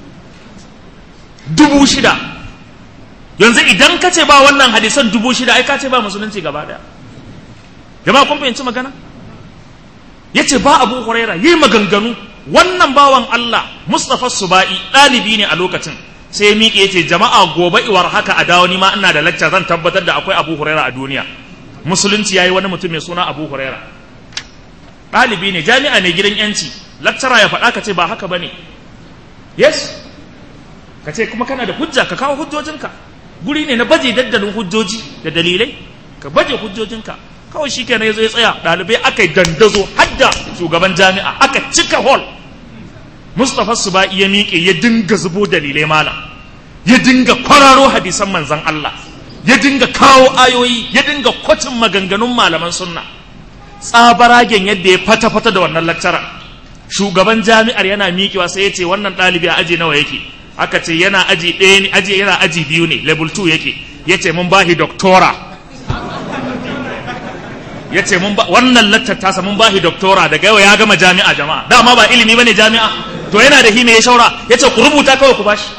Speaker 1: dubu shida yanzu idan ka ce ba wannan hadisan dubu shida ai ka ce ba musulunci gaba daya jama'a kun fahimci magana ya ce ba abu huraira yi maganganu wannan bawan allah mustapha suba'i ɗalibi ne a lokacin sai ya miƙe ya ce jama'a gobe iwar haka a dawo ni ma ina da lacca zan tabbatar da akwai abu huraira a duniya musulunci ya yi wani mutum mai suna abu huraira ɗalibi ne jami'a ne gidan yanci lakcara ya faɗa ka ce ba haka ba ne yes ka ce kuma kana da hujja ka kawo hujjojinka guri ne na baje daddalin hujjoji da dalilai ka baje hujjojinka kawai shi kenan ya zo ya tsaya ɗalibai aka yi dandazo hadda shugaban jami'a aka cika hall mustapha suba'i ya miƙe ya dinga zubo dalilai malam ya dinga kwararo hadisan manzan Allah ya dinga kawo ayoyi ya dinga kwatin maganganun malaman sunna tsabaragen yadda ya fata-fata da wannan lakcarar shugaban jami'ar yana miƙewa sai ya ce wannan ɗalibi a aji nawa yake aka ce yana aji ɗaya ne aji yana aji biyu ne level 2 yake ya ce mun bahi doktora ya ce mun ba wannan lakcar tasa mun bahi doktora daga yau ya gama jami'a jama'a dama ba ilimi bane jami'a to yana da hime ya shaura ya ce ku rubuta kawai ku bashi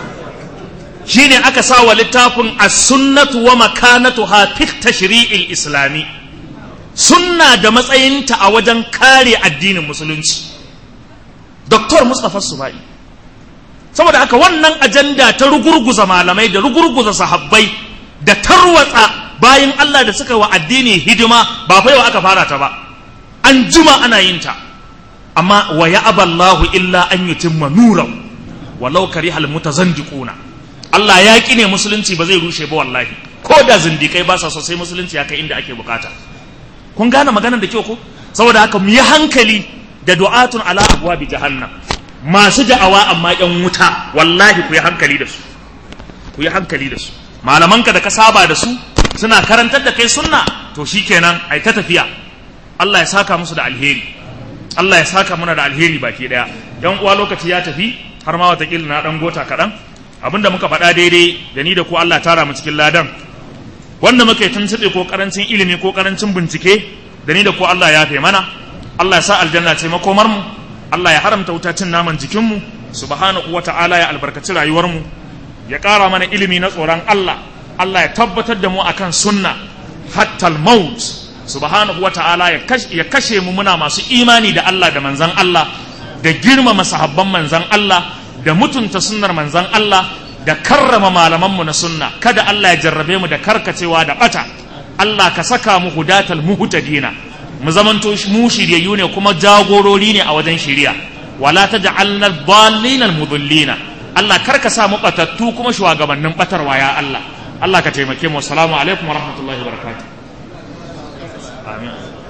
Speaker 1: shine aka sa wa littafin as-sunnatu wa makanatuha fi tashri'il islami sunna da matsayinta a wajen kare addinin musulunci Dr. Mustapha Subai saboda haka wannan ajanda ta rugurguza malamai da rugurguza sahabbai da tarwatsa bayan Allah da suka wa addini hidima ba fa yau aka fara ta ba an jima ana yin ta amma wa ya'aballahu illa an yutimma nurahu walau karihal mutazandiquna Allah ya ƙi ne musulunci ba zai rushe ba wallahi ko da zindikai ba sa so sai musulunci ya kai inda ake bukata kun gane maganar da kyau ko saboda haka mu yi hankali da du'atun ala abwabi jahannam masu da'awa amma yan wuta wallahi ku yi hankali da su ku yi hankali da su malamanka da ka saba da su suna karantar da kai sunna to shikenan ai ta tafiya Allah ya saka musu da alheri Allah ya saka muna da alheri baki daya yan uwa lokaci ya tafi har ma watakila na dan gota kaɗan abinda muka faɗa daidai da ni da ku Allah tara mu cikin ladan wanda muka yi tuntuɓe ko karancin ilimi ko karancin bincike da ni da ku Allah ya fe mana Allah ya sa aljanna ce makomar mu Allah ya haramta wuta cin naman jikin mu subhanahu wata'ala ya albarkaci rayuwar mu ya ƙara mana ilimi na tsoron Allah Allah ya tabbatar da mu akan sunna hatta maut subhanahu wata'ala ya kashe mu muna masu imani da Allah da manzan Allah da girmama sahabban manzan Allah da mutunta sunnar manzan Allah da karrama malamanmu na sunna kada Allah ya jarrabe mu da karkacewa da bata Allah ka saka mu hudatal muhtadina mu zamanto mu shiryayyu ne kuma jagorori ne a wajen shiriya wala taj'alna dhallina mudillina Allah karka sa mu batattu kuma shugabannin batarwa ya Allah Allah ka taimake mu assalamu alaikum wa rahmatullahi wa barakatuh amin